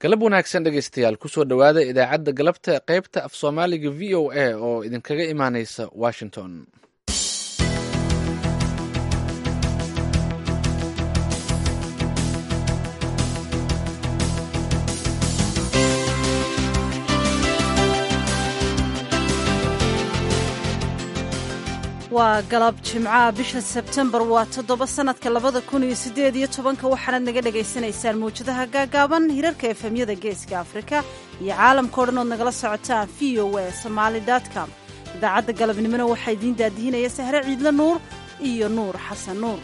galab wanaagsan dhegaystayaal kusoo dhowaada idaacadda galabta qaybta af soomaaliga v o a oo idinkaga imaaneysa washington waa galab jimcaha bisha sebtembar waa toddoba sannadka labada kun iyo siddeed iyo tobanka waxaanaad naga dhagaysanaysaan mawjadaha gaagaaban hirarka efemyada geeska afrika iyo caalamkao dhan ood nagala socotaan v o a somaali com idaacadda galabnimona waxaa idiin daadihinaya sahre ciidle nuur iyo nuur xasan nuur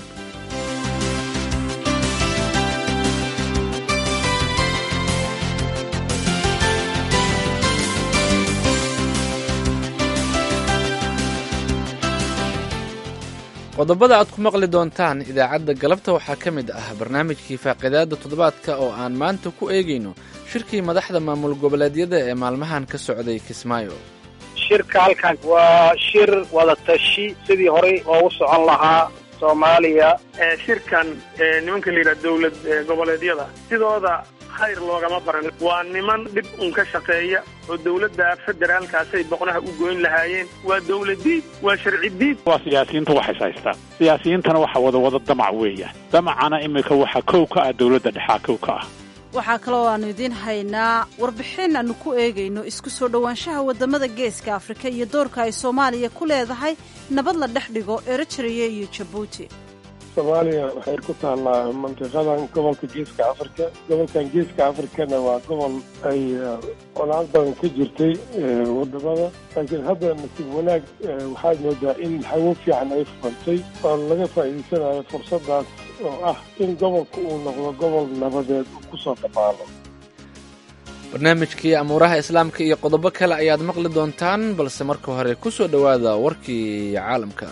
qodobada aad ku maqli doontaan idaacadda galabta waxaa ka mid ah barnaamijkii faaqidaada toddobaadka oo aan maanta ku eegayno shirkii madaxda maamul goboleedyada ee maalmahan ka socday kismaayo shirka halkan waa shir wadatashi sidii horey oogu socon lahaa soomaaliya shirkan nimanka la yidhaha dowlad goboleedyada sidooda khayr loogama baran waa niman dhib un ka shaqeeya oo dowladda federaalkaasay boqnaha u goyn lahaayeen waa dowladiid waa sharci diid waa siyaasiyiinta waxays haystaan siyaasiyiintana waxa wada wada damac weeyaan damacana iminka waxa kow ka ah dowladda dhexaa kow ka ah waxaa kaloo aanu idiin haynaa warbixin aanu ku eegayno isku soo dhowaanshaha waddamada geeska afrika iyo doorka ay soomaaliya ku leedahay nabad la dhex dhigo eritrea iyo jabuuti soomaaliya waxay ku taallaa mantiqadan gobolka geeska afrika gobolkan geeska afrikana waa gobol ay colaad badan ka jirtay wadamada laakiin hadda nasiib wanaag waxaad moodaa in hawo fiican ay furantay oo laga faa'iidaysanayo fursadaas oo ah in gobolka uu noqdo gobol nabadeed uu kusoo dhabaalo barnaamijkii amuuraha islaamka iyo qodobo kale ayaad maqli doontaan balse marka hore ku soo dhowaada warkii caalamka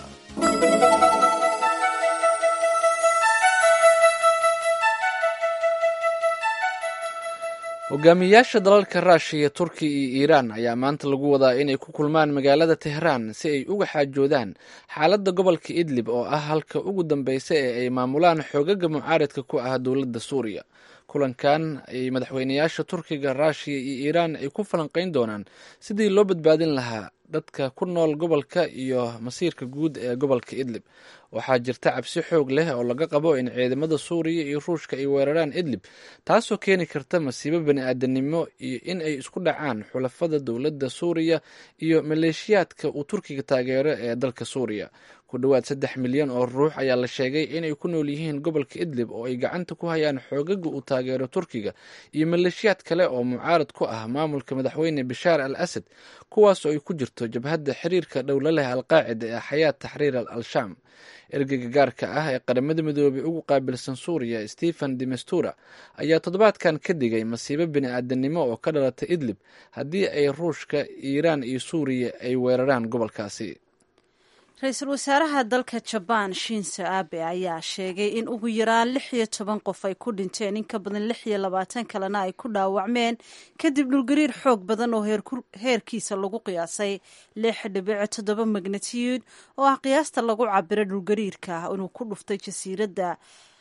hogaamiyayaasha dalalka ruushiya turkiya iyo iiraan ayaa maanta lagu wadaa inay ku kulmaan magaalada tehraan si ay uga xaajoodaan xaaladda gobolka idlib oo ah halka ugu dambeysa ee ay maamulaan xoogaga mucaaridka ku ah dowladda suuriya kulankan ay madaxweynayaasha turkiga ruushiya iyo iiraan ay ku falanqeyn doonaan sidii loo badbaadin lahaa dadka ku nool gobolka iyo masiirka guud ee gobolka idlib waxaa jirta cabsi xoog leh oo laga qabo in ciidamada suuriya iyo ruushka ay weeraraan idlib taasoo keeni karta masiibo bani aadanimo iyo in ay isku dhacaan xulafada dowladda suuriya iyo maleeshiyaadka uu turkiga taageero ee dalka suuriya ku dhowaad saddex milyan oo ruux ayaa la sheegay inay ku nool yihiin gobolka idlib oo ay gacanta ku hayaan xoogaga uu taageero turkiga iyo maleeshiyaad kale oo mucaarad ku ah maamulka madaxweyne bashaar al asad kuwaas oo ay ku jirto jabhadda xiriirka dhowla leh alqaacida ee xayaat taxriir al shaam ergeyga gaarka ah ee qaramada midoobay ugu qaabilsan suuriya stephen demestura ayaa toddobaadkan ka digay masiibo bini aadanimo oo ka dhalata idlib haddii ay ruushka iiraan iyo suuriya ay weeraraan gobolkaasi ra-iisul wasaaraha dalka jabaan shinso abe ayaa sheegay in ugu yaraan lix iyo toban qof ay ku dhinteen in ka badan lix iyo labaatan kalena ay ku dhaawacmeen kadib dhulgariir xoog badan oo heerkiisa lagu qiyaasay lix dhibico toddoba magnatiyuud oo ah qiyaasta lagu cabiro dhulgariirka inuu ku dhuftay jasiiradda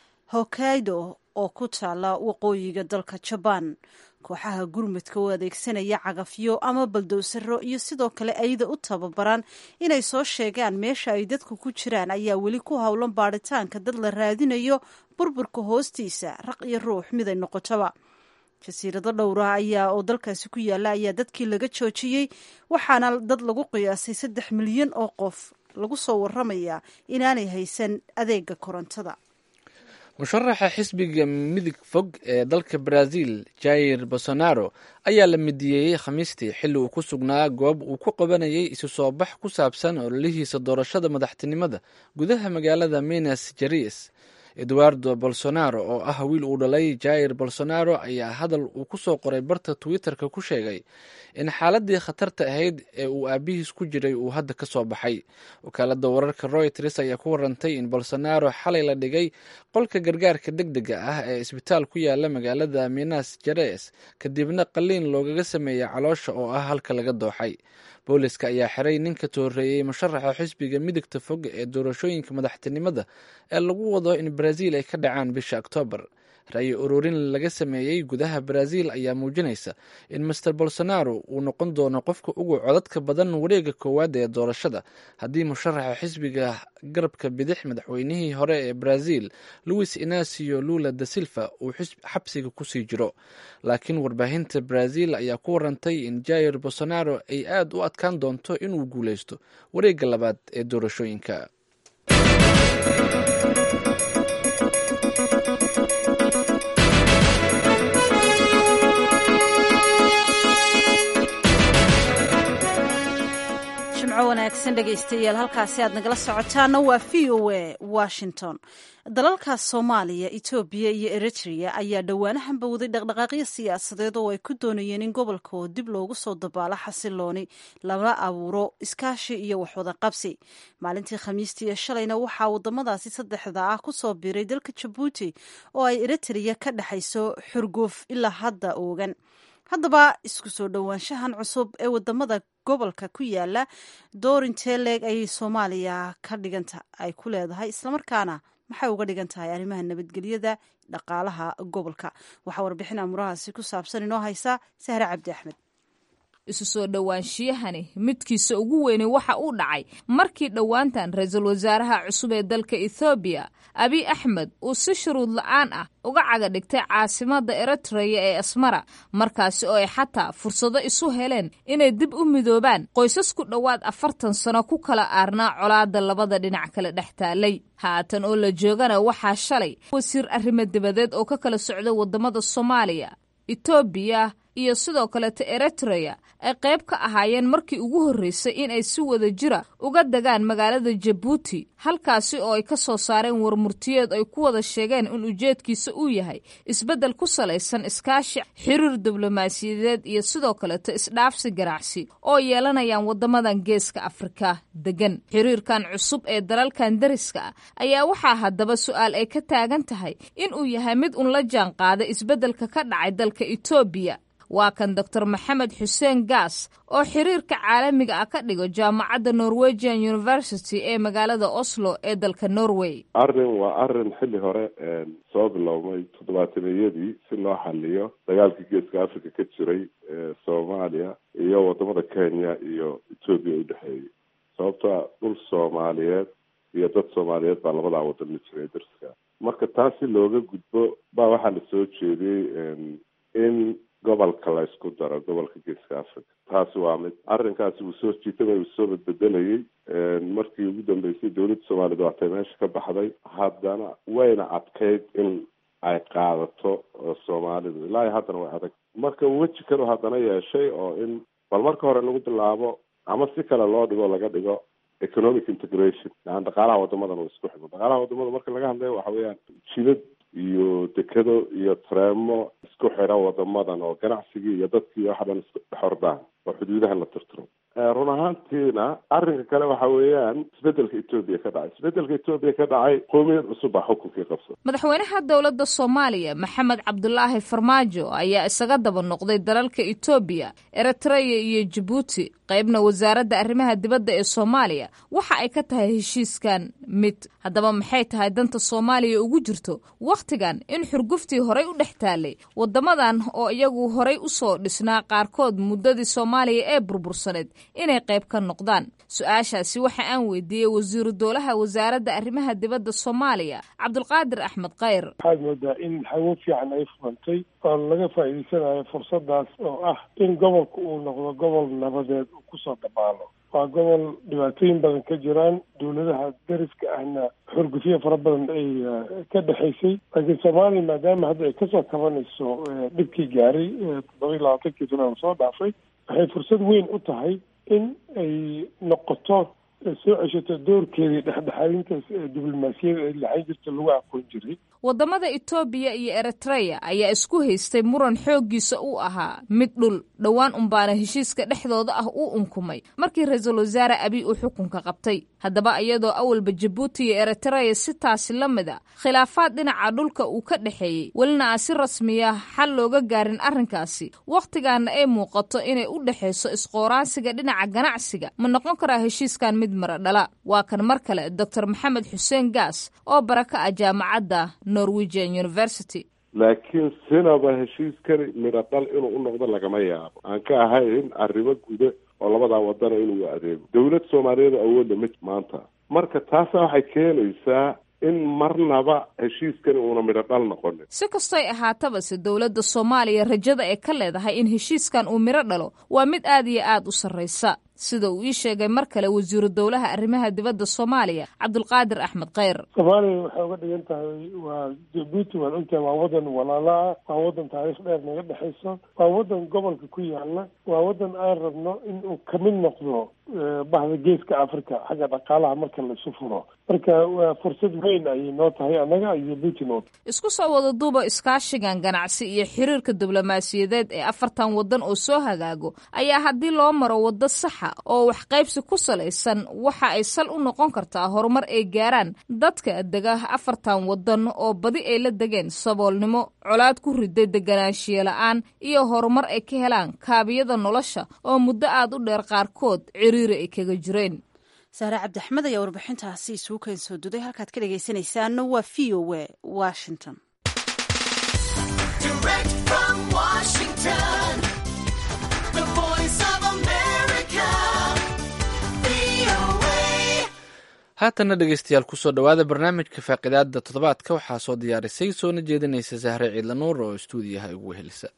hokkaido oo ku taala waqooyiga dalka jabaan kooxaha gurmudka oo adeegsanaya cagafyo ama baldowsaro iyo sidoo kale ayada u tababaran inay soo sheegaan meesha ay dadku ku jiraan ayaa weli ku howlan baadhitaanka dad la raadinayo burburka hoostiisa raq iyo ruux miday noqotaba jasiirado dhowra ayaa oo dalkaasi ku yaala ayaa dadkii laga joojiyey waxaana dad lagu qiyaasay saddex milyan oo qof lagu soo waramayaa inaanay haysan adeega korontada musharaxa xisbiga midig fog ee dalka brazil jair bolsonaro ayaa la midiyeeyey khamiistii xilli uu ku sugnaa goob uu ku qabanayay isu soo bax ku saabsan ololihiisa doorashada madaxtinimada gudaha magaalada minas gerais eduardo bolsonaro oo ah wiil uu dhalay jair bolsonaro ayaa hadal uu ku soo qoray barta twitter-ka ku sheegay in xaaladii khatarta ahayd ee uu aabihiis ku jiray uu hadda ka soo baxay wakaalada wararka royters ayaa ku warantay in bolsonaro xalay la dhigay qolka gargaarka deg dega ah ee isbitaal ku yaala magaalada minas gerais kadibna qaliin loogaga sameeyey caloosha oo ah halka laga dooxay booliska ayaa xiray ninka tooreeyey musharaxa xisbiga midigta fog ee doorashooyinka madaxtinimada ee lagu wado in brazil ay ka dhacaan bisha oktoobar ra-yi ururin laga sameeyey gudaha brazil ayaa muujinaysa in master bolsonaro uu noqon doono qofka ugu codadka badan wareega koowaad ee doorashada haddii musharaxa xisbiga garabka bidix madaxweynihii hore ee brazil louis inacio lula da silva uu xabsiga kusii jiro laakiin warbaahinta brazil ayaa ku warantay in jair bolsonaro ay aada u adkaan doonto inuu guuleysto wareega labaad ee doorashooyinka wanaagsan dhegaystayaal halkaasi aad nagala socotaana waa v o a washington dalalkaas soomaaliya etoobiya iyo eritrea ayaa dhowaanahan bowday dhaqdhaqaaqyo siyaasadeed oo ay ku doonayeen in gobolka oo dib loogu soo dabaalo xasilooni lala abuuro iskaashi iyo waxwada qabsi maalintii khamiistii ee shalayna waxaa wadamadaasi saddexda ah kusoo biiray dalka jabuuti oo ay eritrea ka dhexayso xurguf ilaa hadda oogan haddaba isku soo dhowaanshahan cusub ee wadamada gobolka ku yaala doorintee leeg ayay soomaaliya ka dhiganta ay ku leedahay islamarkaana maxay uga dhigan tahay arrimaha nabadgelyada dhaqaalaha gobolka waxaa warbixin amurahaasi ku saabsan inoo haysa sahre cabdi axmed isu soo dhowaanshiyahani midkiisa ugu weyne waxa uu dhacay markii dhowaantan ra-iisul wasaaraha cusub ee dalka ethoobiya abiy axmed uu si shuruud la-aan ah uga caga dhigtay caasimadda eritreya ee asmara markaasi oo ay xataa fursado isu heleen inay dib u midoobaan qoysas ku dhowaad afartan sano ku kala aarnaa colaada labada dhinac kale dhex taalay haatan oo la joogana waxaa shalay wasiir arrimo dibadeed oo ka kala socda wadamada soomaaliya etoobiya iyo sidoo kaleeta eritreya ay qayb ka ahaayeen markii ugu horreysay in ay si wada jira uga degaan magaalada jabuuti halkaasi oo ay ka soo saareen warmurtiyeed ay ku wada sheegeen in ujeedkiisa uu yahay isbeddel ku salaysan iskaashi xiriir diblomaasiyadeed iyo sidoo kaleeta isdhaafsi ganacsi oo yeelanayaan waddamadan geeska afrika degan xiriirkan cusub ee dalalkan dariska ah ayaa waxaa haddaba su-aal ay ka taagan tahay in uu yahay mid un la jaan qaada isbeddelka ka dhacay dalka etoobiya waa kan doctor maxamed xuseen gaas oo xiriirka caalamiga ah ka dhigo jaamacadda norwegian university ee magaalada oslo ee dalka norway arrin waa arrin xilli hore soo bilowmay toddobaataneyadii si loo xaliyo dagaalkii geeska africa ka jiray ee soomaaliya iyo wadamada kenya iyo etoobiya u dhexeeyay sababtoa dhul soomaaliyeed iyo dad soomaaliyeed baa labadaa wadan la jiray darska marka taas si looga gudbo baa waxaa la soo jeediyey in gobolka la isku daro gobolka geeska africa taasi waa mid arrinkaasi wuu soo jiitama uu soo badbedelayay markii ugu dambeysay dowladda soomaaliyed waatay meesha ka baxday haddana wayna adkayd in ay qaadato soomaalidu ilaa haddana way adag marka weji kale haddana yeeshay oo in bal marka hore lagu bilaabo ama si kale loo dhigo laga dhigo economic integration yani dhaqaalaha wadamadan uu isku xidho dhaqaalaha wadamada marka laga hadlayo waxa weeyaan jilad iyo dekado iyo tareemo isku xidha wadamadan oo ganacsigii iyo dadkii waxa dhan isku xordaan oo xuduudaha la tirtiro run ahaantiina arrinka kale waxa weeyaan isbedelka etoobiya ka dhacay isbedelka etoobiya ka dhacay qoomiyad cusub baa xukunkii qabsa madaxweynaha dowladda soomaaliya maxamed cabdulaahi farmaajo ayaa isaga daba noqday dalalka etoobiya eritreya iyo jabuuti qaybna wasaaradda arrimaha dibadda ee soomaaliya waxa ay ka tahay heshiiskan mid haddaba maxay tahay danta soomaaliya ugu jirto wakhtigan in xurguftii horay u dhex taalay wadamadan oo iyagu horay usoo dhisnaa qaarkood muddadii soomaaliya ee burbursaneed inay qayb ka noqdaan su-aashaasi waxa aan weydiiyey wasiiru dowlaha wasaaradda arrimaha dibadda soomaaliya cabdulqaadir axmed khayr waxaad moodaa in hawo fiican ay furantay oo laga faa'iidaysanayo fursadaas oo ah in gobolka uu noqdo gobol nabadeed uu kusoo dhabaalo waa gobol dhibaatooyin badan ka jiraan dowladaha dariska ahna xurgufyo fara badan ay ka dhexaysay laakiin soomaaliya maadaama hadda ay kasoo kabanayso dhibkii gaaray toddoba iyo labaatankii sana soo dhaafay waxay fursad weyn u tahay in ay noqoto soo ceshato doorkeedii dhexdhexaadintaas ee diblomaasiyada ay laxan jirta lagu aqoon jiray wadamada etoobiya iyo eritreya ayaa isku haystay muran xooggiisa uu ahaa mid dhul dhowaan unbaana heshiiska dhexdooda ah uu unkumay markii ra-iisul wasaare abiy uu xukunka qabtay haddaba iyadoo awalba jabuuti iyo eritreya si taasi la mid a khilaafaad dhinaca dhulka uu ka dhexeeyey welina aan si rasmiya xal looga gaarin arrinkaasi wakhtigaana ay muuqato inay u dhexayso isqooraansiga dhinaca ganacsiga ma noqon karaa heshiiskan mid mara dhala waa kan mar kale doctor maxamed xuseen gaas oo bara ka ah jaamacadda norwegian university laakiin sinaba heshiiskani midho dhal inuu u noqdo lagama yaabo aan ka ahayn arrimo guda oo labadaa wadana inuu adeego dawlad soomaaliyeed awoodda ma maanta marka taasna waxay keenaysaa in marnaba heshiiskani uuna midho dhal noqonin si kastoy ahaataba se dowladda soomaaliya rajada ee ka leedahay in heshiiskan uu midho dhalo waa mid aad iyo aad u sarraysa sida uu ii sheegay mar kale wasiiru dowlaha arrimaha dibadda soomaaliya cabdulqaadir axmed kheyr soomaaliya waxay uga dhigan tahay waa jabuuti waan ogtahay waa wadan walaala ah waa wadan taariikh dheer naga dhexayso waa wadan gobolka ku yaala waa wadan aan rabno in uu kamid noqdo bahda geeska africa xagga dhaqaalaha marka laisu furo marka waa fursad weyn ayay noo tahay annaga iyo puntland isku soo wada duuba iskaashigan ganacsi iyo xiriirka diblomaasiyadeed ee afartan waddan oo soo hagaago ayaa haddii loo maro waddo saxa oo waxqaybsi ku salaysan waxa ay sal u noqon kartaa horumar ay gaaraan dadka dega afartan waddan oo badi ay la degeen saboolnimo colaad ku riday deganaanshiye la-aan iyo horumar ay ka helaan kaabiyada nolosha oo muddo aad u dheer qaarkood ciriiri ay kaga jireen saare cabdixmed ayaa warbixintaasi isugu keen soo duday halkaad ka dhegaysanaysaana waa v o w washington haatanna dhegeystayaal kusoo dhowaada barnaamijka faaqidaada toddobaadka waxaa soo diyaarisay soona jeedinaysa sahre ciidla nuur oo istuudiyaha ugu wehelisa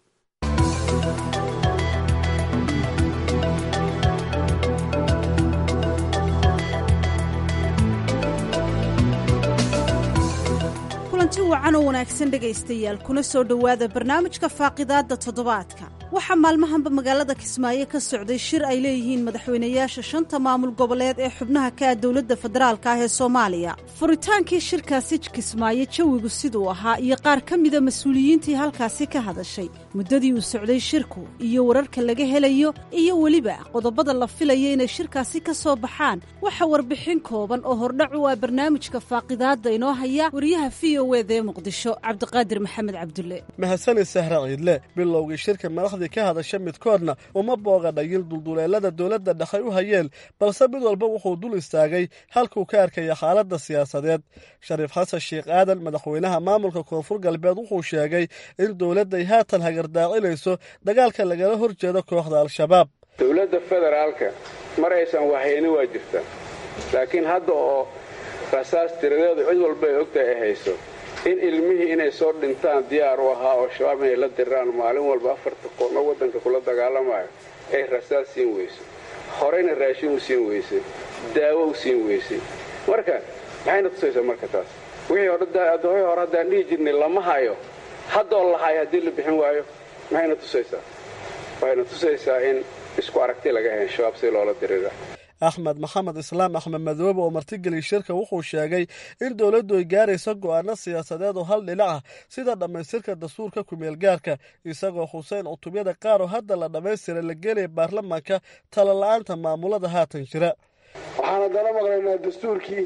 kulanti wacan oo wanaagsan dhegaystayaal kuna soo dhowaada barnaamijka faaqidaadda toddobaadka waxaa maalmahanba magaalada kismaayo ka socday shir ay leeyihiin madaxweynayaasha shanta maamul goboleed ee xubnaha ka ah dowladda federaalka ah ee soomaaliya furitaankii shirkaasi kismaayo jawigu siduu ahaa iyo qaar ka mida mas-uuliyiintii halkaasi ka hadashay muddadii uu socday shirku iyo wararka laga helayo iyo weliba qodobada la filaya inay shirkaasi ka soo baxaan waxa warbixin kooban oo hordhac u ah barnaamijka faaqidaadda inoo haya wariyaha v o ed ee muqdisho cabdiqaadir maxamed cabdulle mahadsanid sahra ciidle bilowgii shirka madaxdii ka hadasha midkoodna uma booga dhagil dulduleelada dowladda dhexay u hayeen balse mid walba wuxuu dul istaagay halkuu ka arkaya xaaladda siyaasadeed shariif xasan sheekh aadan madaxweynaha maamulka koonfur galbeed wuxuu sheegay in dowladday haatan hagardaacinayso dagaalka lagala hor jeedo kooxda al-shabaab dowladda federaalka mar aysan wahayni waa jirta laakiin hadda oo rasaas tiradeedu cid walba ay ogtahay ay hayso in ilmihii inay soo dhintaan diyaar u ahaa oo shabaab inay la diraan maalin walba afarta qono waddanka kula dagaalamayo ay rasaas siin weyso horeyna raashin u siin weysay daawo u siin weysay marka maxayna tusaysaa marka taas wixii hore hore haddaan dhihi jirnay lama hayo haddoo la hayo haddii la bixin waayo maxayna tusaysaa waxayna tusaysaa in isku aragti laga hayn shabaab si loola dirira axmed maxamed islaam axmed madoobe oo martigeliy shirka wuxuu sheegay in dowladdu ay gaarayso go'aano siyaasadeed oo hal dhinac ah sida dhammaystirka dastuurka kumeelgaarka isagoo xuseen cutubyada qaar oo hadda la dhammaystira la gelaya baarlamaanka talala'aanta maamulada haatan jira waxaan haddana maqlaynaa dastuurkii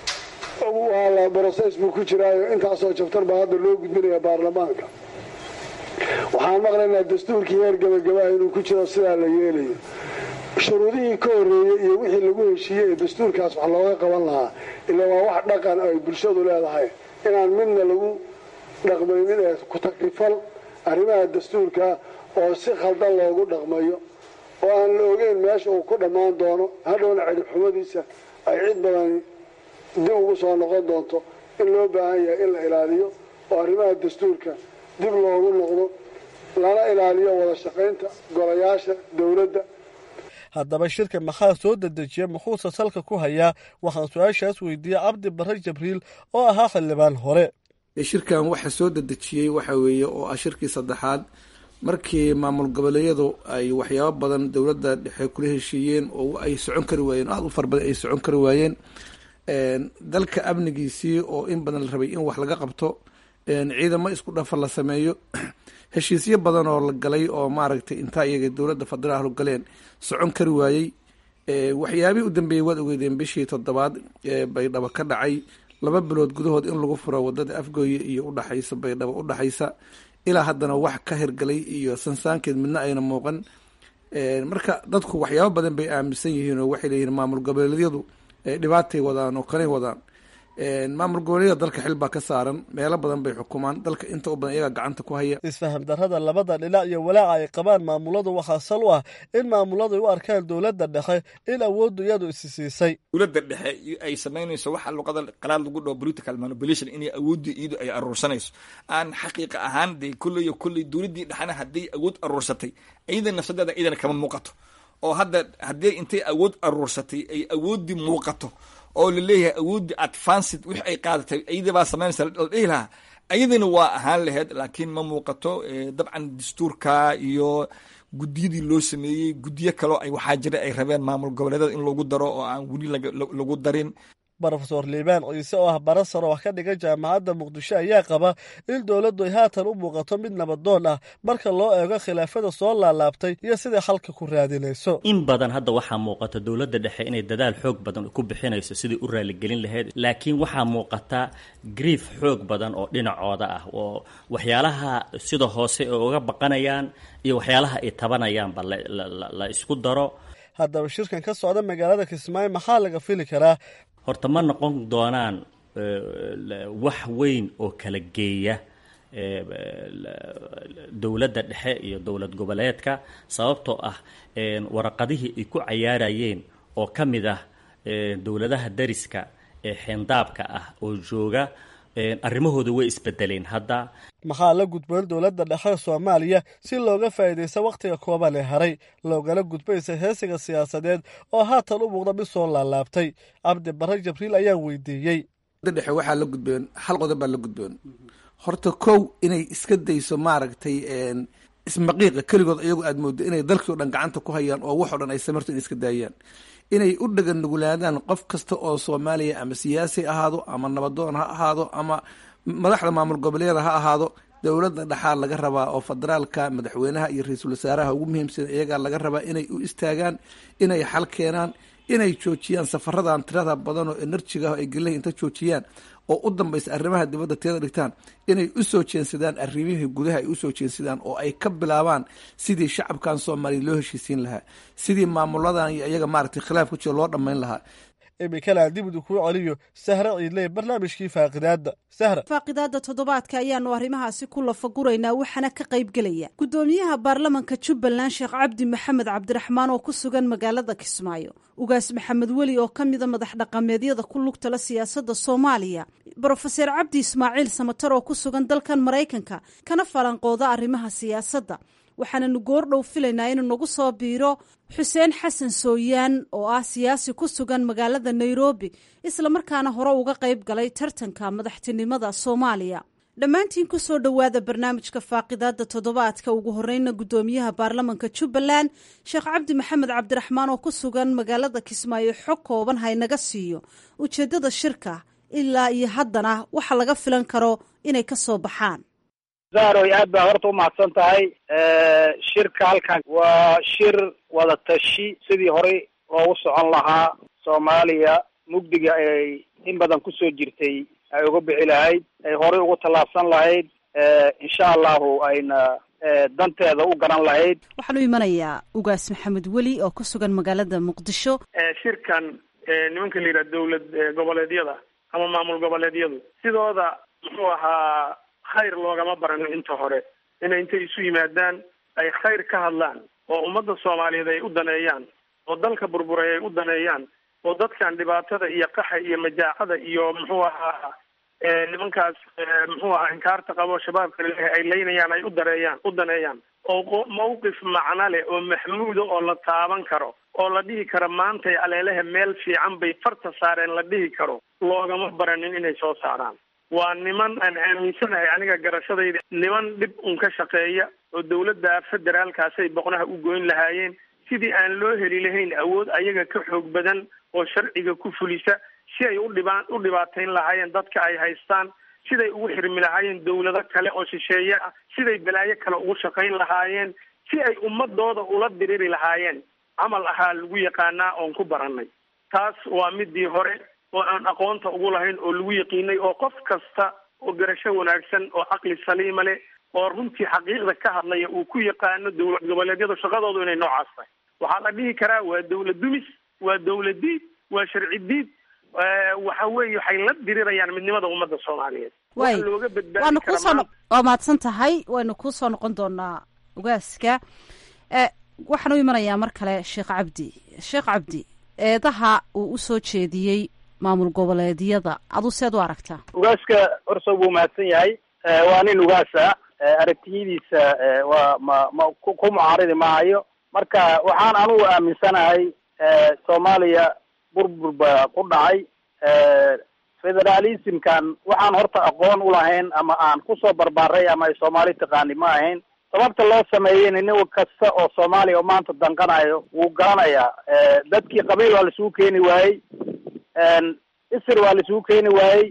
waa broses buu ku jiraayo intaasoo jabtar baa hadda loo gudbinaya baarlamaanka waxaan maqlaynaa dastuurkii heer gabagabaha inuu ku jiro sidaa la yeelayo shuruudihii ka horreeyey iyo wixii lagu heshiiyey ee dastuurkaas wax looga qaban lahaa ilaa waa wax dhaqan ay bulshadu leedahay inaan midna lagu dhaqmaynin ee ku takrifal arrimaha dastuurka oo si khaldan loogu dhaqmayo oo aan la ogeyn meesha uu ku dhammaan doono hadhowna cidibxumadiisa ay cid badani dib ugu soo noqon doonto in loo baahan yahay in la ilaaliyo oo arrimaha dastuurka dib loogu noqdo lana ilaaliyo wada shaqaynta golayaasha dowladda haddaba shirka maxaa soo dedejiya muxuuse salka ku hayaa waxaan su-aashaas weydiiyey cabdi barre jabriil oo ahaa xildhibaan hore shirkan waxa soo dedejiyey waxa weeye oo ah shirkii saddexaad markii maamul goboleedyadu ay waxyaabo badan dowladda dhexe kula heshiiyeen oo ay socon kari waayeen aada u fara badan ay socon kari waayeen dalka amnigiisii oo in badan la rabay in wax laga qabto ciidamo isku dhafa la sameeyo heshiisyo badan oo la galay oo maaragtay intaa iyaga dowladda federaalku galeen socon kari waayey waxyaabihii u dambeeyey waad ogeydeen bishii toddobaad baydhabo ka dhacay laba bilood gudahood in lagu furo wadada afgooye iyo udhaxaysa baydhabo udhaxaysa ilaa haddana wax ka hirgalay iyo sansaankeed midna ayna muuqan marka dadku waxyaabo badan bay aaminsan yihiin oo waxay leeyihiin maamul goboleedyadu dhibaatay wadaan oo kanay wadaan maamul goboleedyada dalka xil baa ka saaran meelo badan bay xukumaan dalka inta u badan iyagaa gacanta ku haya isfaham darrada labada dhinac iyo walaaca ay qabaan maamuladu waxaa sal u ah in maamuladu ay u arkaan dowladda dhexe in awooddu iyadu isi siisay dowladda dhexe ay samaynayso waxa luqada qalaad lagu dhaho political manipulation inay awoodda iyadu ay aruursanayso aan xaqiiqa ahaan dee kulley iyo kulley dowladdii dhexena hadday awood aruursatay iyada nafsadeeda iyadana kama muuqato oo hadda haddii intay awood aruursatay ay awooddii muuqato oo laleeyahay awooddii advanced wix ay qaadatay iyadabaa samaynaysa la dhihi lahaa iyadana waa ahaan laheyd laakiin ma muuqato dabcan dastuurka iyo guddiyadii loo sameeyey guddiyo kaloo ay waxaa jira ay rabeen maamul goboleedyada in lagu daro oo aan weli lagu darin brofesor liibaan ciise oo ah bara saro wax ka dhigan jaamacadda muqdisho ayaa qaba in dowladdu ay haatan u muuqato mid nabadoon ah marka loo eego khilaafada soo laalaabtay iyo siday xalka ku raadinayso in badan hadda waxaa muuqata dowladda dhexe inay dadaal xoog badan ku bixinayso sidai u raaligelin lahayd laakiin waxaa muuqata grief xoog badan oo dhinacooda ah oo waxyaalaha sida hoose ay uga baqanayaan iyo waxyaalaha ay tabanayaanba la isku daro haddaba shirkan ka socda magaalada kismaayo maxaa laga fili karaa horta ma noqon doonaan wax weyn oo kala geeya dowladda dhexe iyo dowlad goboleedka sababtoo ah waraqadihii ay ku cayaarayeen oo ka mid ah dowladaha dariska ee xeendaabka ah oo jooga arrimahooda way isbedeleen hadda maxaa la gudboon dowladda dhexe soomaaliya si looga faa'iidaysta wakhtiga kooban ee haray loogala gudbaysa heesiga siyaasadeed oo haatan u muuqda mid soo laalaabtay cabdi barre jabriil ayaa weydiiyey dhexe waxaa la gudboon hal qodob baa la gudboon horta kow inay iska dayso maaragtay ismaqiiqa keligood iyagu aad mooddo inay dalkii o dhan gacanta ku hayaan oo wax o dhan ay samarto inay iska daayaan inay u dhagan nugulaadaan qof kasta oo soomaaliya ama siyaasi ahaado ama nabadoon ha ahaado ama madaxda maamul goboleeda ha ahaado dowladda dhexaa laga rabaa oo federaalka madaxweynaha iyo ra-iisul wasaaraha ugu muhiimsan iyagaa laga rabaa inay u istaagaan inay xal keenaan inay joojiyaan safaradan tirada badan oo enerjiga ay gelaha inta joojiyaan oo u dambaysa arrimaha dibadda teeda dhigtaan inay u soo jeensadaan arrimihii gudaha ay usoo jeensadaan oo ay ka bilaabaan sidii shacabkan soomaaliya loo heshiisiin lahaa sidii maamuladan iyo iyaga maaragtay khilaaf ku jira loo dhammayn lahaa iminkana aan dib idu kuu celiyo sahre ciidley barnaamijkii faaqidaadda sahra faaqidaadda toddobaadka ayaanu arrimahaasi ku lafaguraynaa waxaana ka qaybgelaya guddoomiyaha baarlamanka jubbaland sheekh cabdi maxamed cabdiraxmaan oo ku sugan magaalada kismaayo ugaas maxamed weli oo ka mida madax dhaqameedyada ku lugtala siyaasadda soomaaliya brofeser cabdi ismaaciil samatar oo ku sugan dalkan maraykanka kana falanqooda arrimaha siyaasadda waxaananu goordhow filaynaa inuu nagu soo biiro xuseen xasan sooyaan oo ah siyaasi ku sugan magaalada nairobi islamarkaana hore uga qayb galay tartanka madaxtinimada soomaaliya dhammaantiin ku soo dhowaada barnaamijka faaqidaadda toddobaadka ugu horeyna guddoomiyaha baarlamanka jubbaland sheekh cabdi maxamed cabdiraxmaan oo ku sugan magaalada kismaayo xog kooban haynaga siiyo ujeeddada shirka ilaa iyo haddana waxa laga filan karo inay ka soo baxaan zahroy aad baa horta umahadsan tahay shirka halkan waa shir wada tashi sidii horey loogu socon lahaa soomaaliya mugdiga ay in badan kusoo jirtay ay uga bixi lahayd ay horey ugu tallaabsan lahayd insha allahu ayna danteeda u garan lahayd waxaan u imanayaa ugaas maxamed weli oo ku sugan magaalada muqdisho shirkan nimanka la yidhaha dowlad goboleedyada ama maamul goboleedyadu sidooda muxuu ahaa khayr loogama baranin inta hore inay intay isu yimaadaan ay khayr ka hadlaan oo ummadda soomaaliyeed ay u daneeyaan oo dalka burburay ay u daneeyaan oo dadkan dhibaatada iyo qaxa iyo majaacada iyo muxuu ahaa nimankaas muxuu ahaa inkaarta qabo shabaabka laleeyahay ay leynayaan ay u dareeyaan u daneeyaan oo mawqif macno leh oo maxmuuda oo la taaban karo oo la dhihi karo maantay aleelehe meel fiican bay farta saareen la dhihi karo loogama baranin inay soo saaraan waa niman aan aaminsanahay aniga garashadayda niman dhib un ka shaqeeya oo dawladda federaalkaasay boqnaha u goyn lahaayeen sidii aan loo heli lahayn awood ayaga ka xoog badan oo sharciga ku fulisa si ay udhibaan u dhibaatayn lahaayeen dadka ay haystaan siday ugu xirmi lahaayeen dawlado kale oo shisheeye ah siday balaayo kale ugu shaqayn lahaayeen si ay ummadooda ula diriri lahaayeen camal ahaa lagu yaqaanaa oon ku baranay taas waa midii hore oo aan aqoonta ugu lahayn oo lagu yaqiinay oo qof kasta oo garasho wanaagsan oo caqli saliima leh oo runtii xaqiiqda ka hadlaya uu ku yaqaano dowlad goboleedyada shaqadoodu inay noocaas tahay waxaa la dhihi karaa waa dawlad dumis waa dawlad diid waa sharci diid waxa weeye waxay la dirirayaan midnimada ummadda soomaaliyeed way waxa looga badbaadi waanu kara kuusoo maanta- waa mahadsan tahay waynu kuusoo noqon doonaa ugaaska e waxaan u imanayaa mar kale sheekh cabdi sheekh cabdi eedaha uu usoo jeediyey maamul goboleedyada aduu seed u aragtaa ugaaska horso buu mahadsan yahay Eh, waa nin ugaasa Eh, aragtiyadiisa eh, waa ma ma ku ku mucaaridi maayo marka waxaan anugu aaminsanahay eh, soomaaliya burbur baa ku dhacay Eh, federalismkan waxaan horta aqoon ulahayn ama aan kusoo barbaaray ama ay soomaali taqaani ma ahayn sababta loo sameeyeyna nin kasta oo soomaaliya oo maanta danqanayo wuu garanayaa Eh, dadkii qabiil waa laisugu keeni waayey isir waa laisugu keeni waayey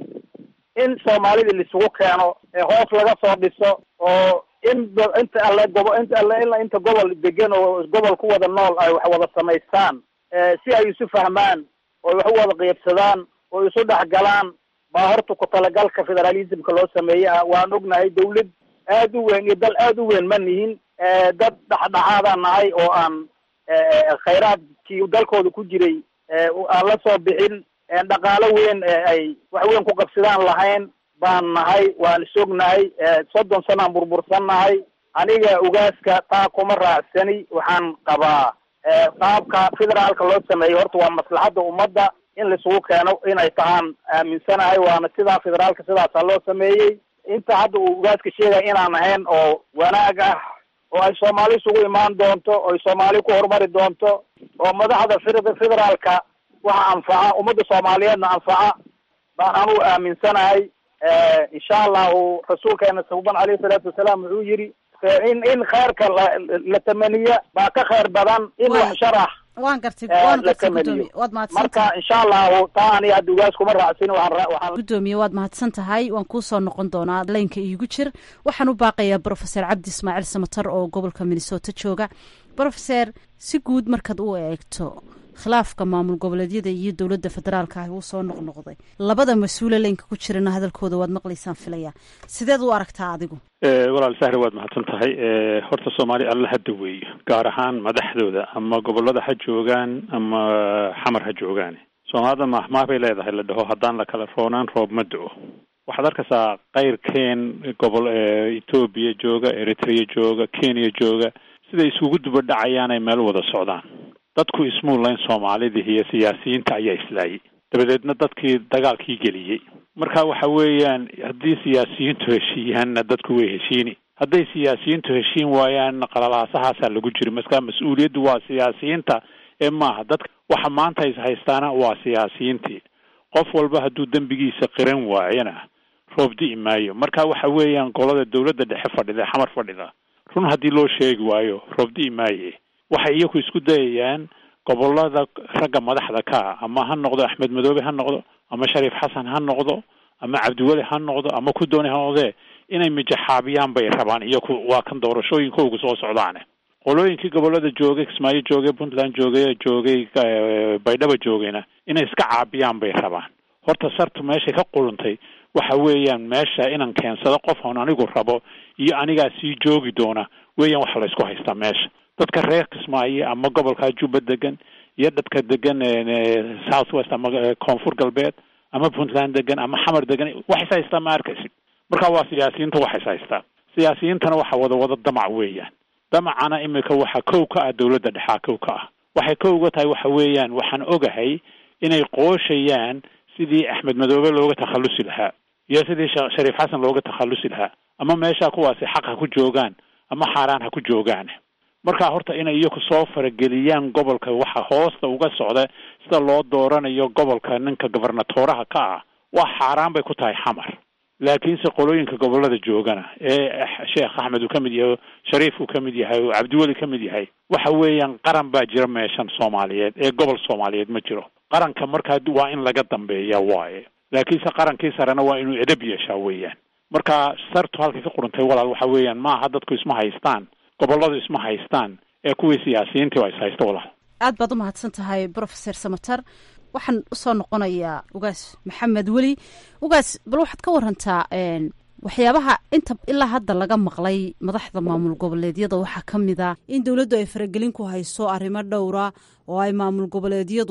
in soomaalida laisugu keeno ee hoos laga soo dhiso oo in ba- inta alle gobo inta alle ilaa inta gobol degan oo gobol ku wada nool ay wax wada samaystaan eh, si ay isu fahmaan oo ay wax u wada qiibsadaan oo isu dhexgalaan baa horta ku talagalka federalismka loo sameeyey ah waan ognahay dawlad aad u weyn iyo dal aad u weyn ma nihin Eh, dad dhexdhexaadaan nahay oo aan eh, khayraadkii dalkooda ku jiray eh, aan la soo bixin Eh, dhaqaalo weyn ee ay wax weyn ku qabsadaan lahayn baan nahay waan isognahay Eh, soddon sanaan burbursan nahay aniga ugaaska taa kuma raacsani waxaan qabaa eh, qaabka federaalka loo sameeyo horta waa maslaxadda ummadda in laisugu keeno inay tahaan aaminsanahay waana sidaa federaalka sidaasaa loo sameeyey inta hadda uu ugaaska sheegaya inaan ahayn oo wanaag ah oo ay soomaali isugu imaan doonto oo ay soomaali ku horumari doonto oo madaxda fed- federaalka waxa anfaca ummadda soomaaliyeedna anfaca baan anugu aaminsanahay Eh, insha allahu rasuulkeena suban alayhi salaatu wasalaam wuxuu yidhi eh, in in khayrka la la tamaniya baa ka khayr badan in Waay. wax sharax waan gartay Eh, waan la gartay tamaniyo. gudoomiye waad mahadsan marka insha allahu taa aniga hadda ugaas kuma raacsin waxaan ra- waxaan gudoomiye waad mahadsan tahay waan kuusoo noqon doonaa laynka iigu jir waxaan u baaqayaa brofeser cabdi ismaaciil samatar oo gobolka minnesota jooga brofeser si guud markaad u eegto khilaafka maamul goboleedyada iyo dowladda federaalka ah uu soo noqnoqday labada mas-uule laynka ku jirana hadalkooda waad maqlaysaan filaya sideed u aragtaa adigu Eh, walaal sahre waad mahadsan tahay Eh, horta soomaali alla hadda weeyo gaar ahaan madaxdooda ama gobolada ha joogaan ama xamar ha joogaan soomaalida mahmaah bay leedahay la dhaho haddaan la kala roonaan roob ma do waxaad arkaysaa qayrkeen gobol eh, etoobiya jooga eritrea jooga kenya jooga siday isugu duba dhacayaan ay meel wada socdaan dadku ismuulayn soomaalida iyo siyaasiyiinta ayaa islaayay dabadeedna dadkii dagaalkii geliyey marka waxa weeyaan haddii siyaasiyiintu heshiiyaanna dadku way heshiini hadday siyaasiyiintu heshiin waayaanna qalalaasahaasa lagu jiri marka mas-uuliyaddu waa siyaasiyiinta ee maaha dadka waxa maanta is haystaana waa siyaasiyiintii qof walba hadduu dembigiisa qiran waayana roob di'i maayo marka waxa weeyaan golada dowladda dhexe fadhida ee xamar fadhida run haddii loo sheegi waayo roob di'i maaye waxay iyaku isku dayayaan gobolada ragga madaxda ka ah ama ha noqdo axmed madoobe ha noqdo ama shariif xasan ha noqdo ama cabdiweli ha noqdo ama ku dooni ha noqdee inay mijaxaabiyaan bay rabaan iyaku waa kan doorashooyinkoogu soo socdaane qolooyinkii gobolada joogay kismaayo joogay puntland joogay joogay eh, baydhaba joogayna inay iska caabiyaan bay rabaan horta sartu meeshay ka quluntay waxa weeyaan meesha inaan keensado qof oon anigu rabo iyo anigaa sii joogi doona weeyaan waxa la isku haystaa meesha dadka reer kismaayo ama gobolka juba degan iyo dadka degan eh, south west ama eh, koonfur galbeed ama puntland degan ama xamar degan wax is haystaa ma arkaysid marka waa siyaasiyiinta wax is haystaa siyaasiyiintana waxa wada wada damac weeyaan damacana imika waxa kow ka ah dowladda dhexaa kow ka ah waxay kow uga tahay waxa weeyaan waxaan ogahay inay qooshayaan sidii axmed madoobe looga takhalusi lahaa iyo sidii sha- shariif xasan looga takhalusi lahaa ama meesha kuwaasi xaq ha ku joogaan ama xaaraan ha ku joogaan marka horta inay iyaku soo farageliyaan gobolka waxa hoosta uga socda sida loo dooranayo gobolka ninka gobernatoraha ka ah waa xaaraan bay ku tahay xamar laakiinse qolooyinka gobolada joogana ee sheekh axmed uu ka mid yahay shariif uu ka mid yahay oo cabdiweli ka mid yahay waxa weeyaan qaran baa jira meeshan soomaaliyeed ee gobol soomaaliyeed ma jiro qaranka markaa waa in laga dambeeya waaye laakiinse qarankii sarena waa inuu edab yeeshaa weeyaan marka sartu halkay ka quruntay walaal waxa weeyaan maaha dadku isma haystaan goboladu isma haystaan ee kuwii siyaasiyiintii waa is haysta walaal aad baad u mahadsan tahay brofeser samatar waxaan usoo noqonayaa ugaas maxamed weli ugaas bal waxaad ka warantaa een, waxyaabaha inta ilaa hadda laga maqlay madaxda maamul goboleedyada waxaa ka mid a in dowladdu ay faragelin ku hayso arrimo dhowra oo ay maamul goboleedyadu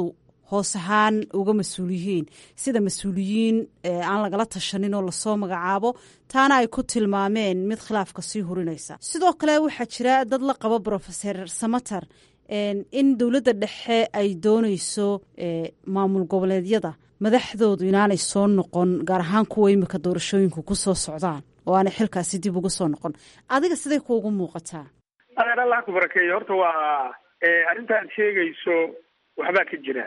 hoos ahaan uga mas-uul yihiin sida mas-uuliyiin aan lagala tashanin oo lasoo magacaabo taana ay ku tilmaameen mid khilaafka sii hurinaysa sidoo kale waxaa jira dad la qabo brofeser samater in dowladda dhexe ay dooneyso maamul goboleedyada madaxdoodu inaanay soo noqon gaar ahaan kuwa imika doorashooyinku ku soo socdaan oo aanay xilkaasi dib uga soo noqon adiga siday kuugu muuqataa adeer allah ku barakeeyo horta waa arrinta aad sheegayso waxbaa ka jira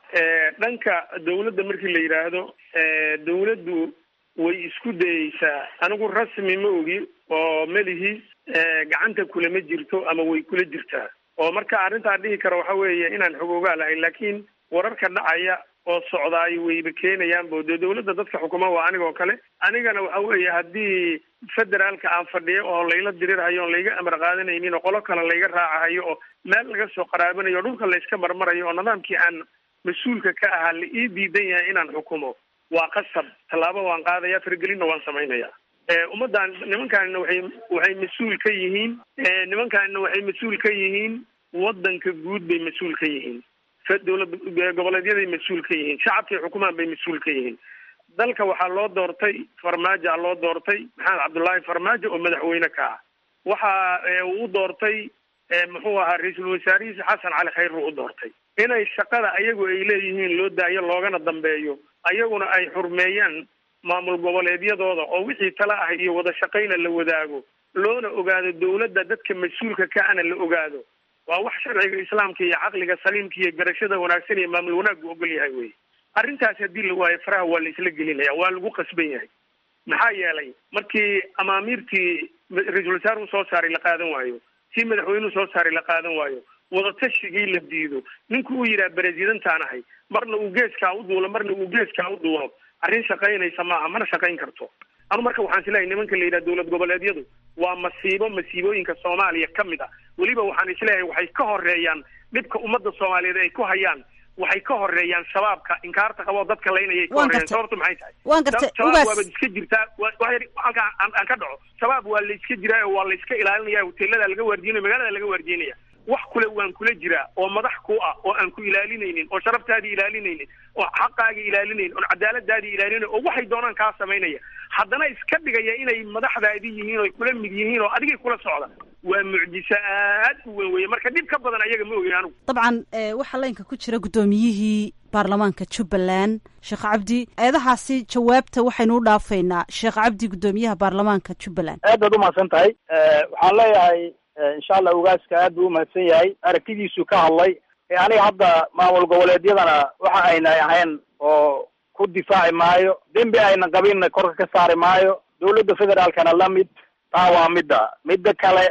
dhanka dawladda markii la yidhaahdo dawladdu way isku dayeysaa anigu rasmi ma ogi oo melihi gacanta kulama jirto ama way kula jirtaa oo marka arrintaa dhihi karo waxa weeye inaan xog ogaa lahayn laakiin wararka dhacaya oo socdaay wayba keenayaanbo dee dawladda dadka xukuma waa anigoo kale anigana waxa weeye haddii federaalka aan fadhiyo oo layla dirirhayo oon layga amar qaadanaynin oo qolo kale layga raacahayo oo meel laga soo qaraabanayo o dhulka layska marmarayo oo nidaamkii aan mas-uulka ka ahaa la ii diidan yahay inaan xukumo waa qasab tallaabo waan qaadaya fargelinna waan samaynaya ummaddan nimankaanina waxay waxay mas-uul ka yihiin nimankaanina waxay mas-uul ka yihiin waddanka guud bay mas-uul ka yihiin dowlad goboleedyaday mas-uul ka yihiin shacabkay xukumaan bay mas-uul ka yihiin dalka waxaa loo doortay farmaajoa loo doortay maxamed cabdullaahi farmaajo oo madaxweyne ka ah waxa uu doortay muxuu ahaa ra-iisul wasaarihiisa xasan cali khayr buu u doortay inay shaqada ayagu ay leeyihiin loo daayo loogana dambeeyo ayaguna ay xurmeeyaan maamul goboleedyadooda oo wixii tala ah iyo wada shaqayna la wadaago loona ogaado dawladda dadka mas-uulka ka ana la ogaado waa wax sharciga islaamka iyo caqliga saliimka iyo garashada wanaagsan iyo maamul wanaaggu ogol yahay wey arrintaas haddii la waayo faraha waa la isla gelinaya waa lagu qasban yahay maxaa yeelay markii amaamiirtii ra-iisul wasaaruu soo saaray la qaadan waayo tii madaxweynuhu soo saaray la qaadan waayo wadatashigai la diido ninku uu yidhaha beresidantaan ahay marna uu geeskaa u duulo marna uu geeskaa u duulo arrin shaqaynaysa maaha mana shaqayn karto anu marka waxaan isleeyahay nimanka la yidhaha dowlad goboleedyadu waa masiibo masiibooyinka soomaaliya ka mid ah weliba waxaan isleeyahay waxay ka horeeyaan dhibka ummadda soomaaliyeed ay ku hayaan waxay ka horeeyaan shabaabka inkaarta qaboo dadka laynayay ka horeeyaan sababtu maxay tahay waan gartay shabaab waabad iska jirtaa halkaa aan ka dhaco shabaab waa la iska jiraa oo waa la iska ilaalinaya hoteelada laga waardiinaya magaalada laga waardiinaya wax kule waan kula jiraa oo madax ku ah oo aan ku ilaalinaynin oo sharaftaadii ilaalinaynin oo xaqaagii ilaalinaynin oo cadaaladaadii ilaalinay oo waxay doonaan kaa samaynaya haddana iska dhigaya inay madaxdaadii yihiin oo kula mid yihiin oo adigay kula socda waa mucjiso aad u weyn weye marka dhib ka badan ayaga ma ogin anugu dabcan waxaa laynka ku jira guddoomiyihii baarlamaanka jubbaland sheekh cabdi eedahaasi jawaabta waxaynu u dhaafaynaa sheekh cabdi guddoomiyaha baarlamaanka jubbaland aad baad umahadsan tahay waxaan leeyahay insha allah ugaaska aad buu umahadsan yahay aragtidiisu ka hadlay aniga hadda maamul goboleedyadana waxa ayna ahayn oo ku difaaci maayo dembi ayna qabinna korka ka saari maayo dawladda federaalkana la mid taa waa midda midda kale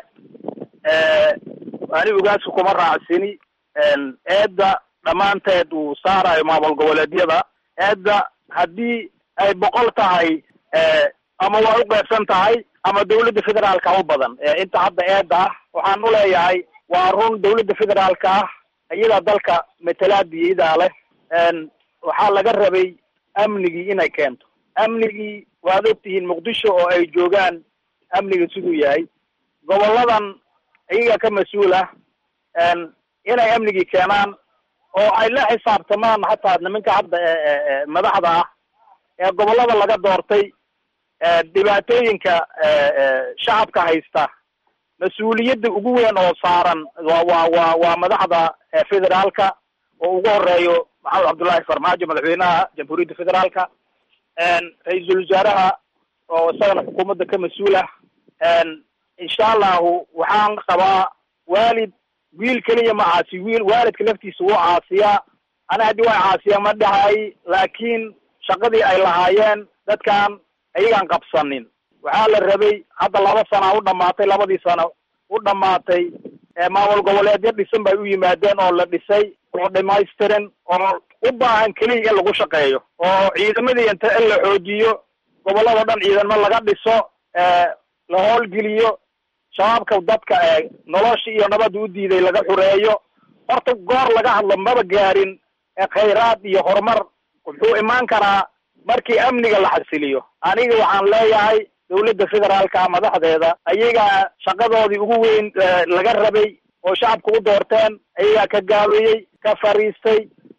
ani ugaasku kuma raacsini eedda dhammaanteed uu saarayo maamul goboleedyada eedda haddii ay boqol tahay ama waa u qeybsan tahay ama dawladda federaalka u badan inta hadda eedda ah waxaan u leeyahay waa run dawladda federaalka ah iyadaa dalka matalaadiidaa leh waxaa laga rabay amnigii inay keento amnigii waad ogtihiin muqdisho oo ay joogaan amniga siduu yahay goboladan iyaga ka mas-uul ah inay amnigii keenaan oo ay la xisaabtamaan hataa nimanka hadda madaxda ah ee gobolada laga doortay dhibaatooyinka shacabka haysta mas-uuliyadda ugu weyn oo saaran wa wa wa waa madaxda federaalka oo ugu horeeyo maxamed cabdullaahi farmaajo madaxweynaha jamhuuriyadda federaalka ra-iisul wasaaraha oo isagana xukuumadda ka mas-uul ah insha allahu waxaan qabaa waalid wiil keliya ma caasi wiil waalidka laftiisa wuu caasiyaa ana haddii waa caasiya ma dhahay laakiin shaqadii ay lahaayeen dadkan ayagaan qabsanin waxaa la rabay hadda laba sana u dhamaatay labadii sano u dhamaatay maamul goboleedyo dhisan bay u yimaadeen oo la dhisay oo dhamaystiran oo u baahan keliya in lagu shaqeeyo oo ciidamadii inta in la xoojiyo gobolladao dhan ciidamo laga dhiso la howlgeliyo shabaabka dadka nolosha iyo nabadda u diiday laga xureeyo horta goor laga hadlo maba gaarin khayraad iyo horumar wuxuu imaan karaa markii amniga la xasiliyo aniga waxaan leeyahay dawladda federaalka madaxdeeda ayagaa shaqadoodii ugu weyn laga rabay oo shacabka u doorteen ayagaa ka gaabeeyey ka fariistay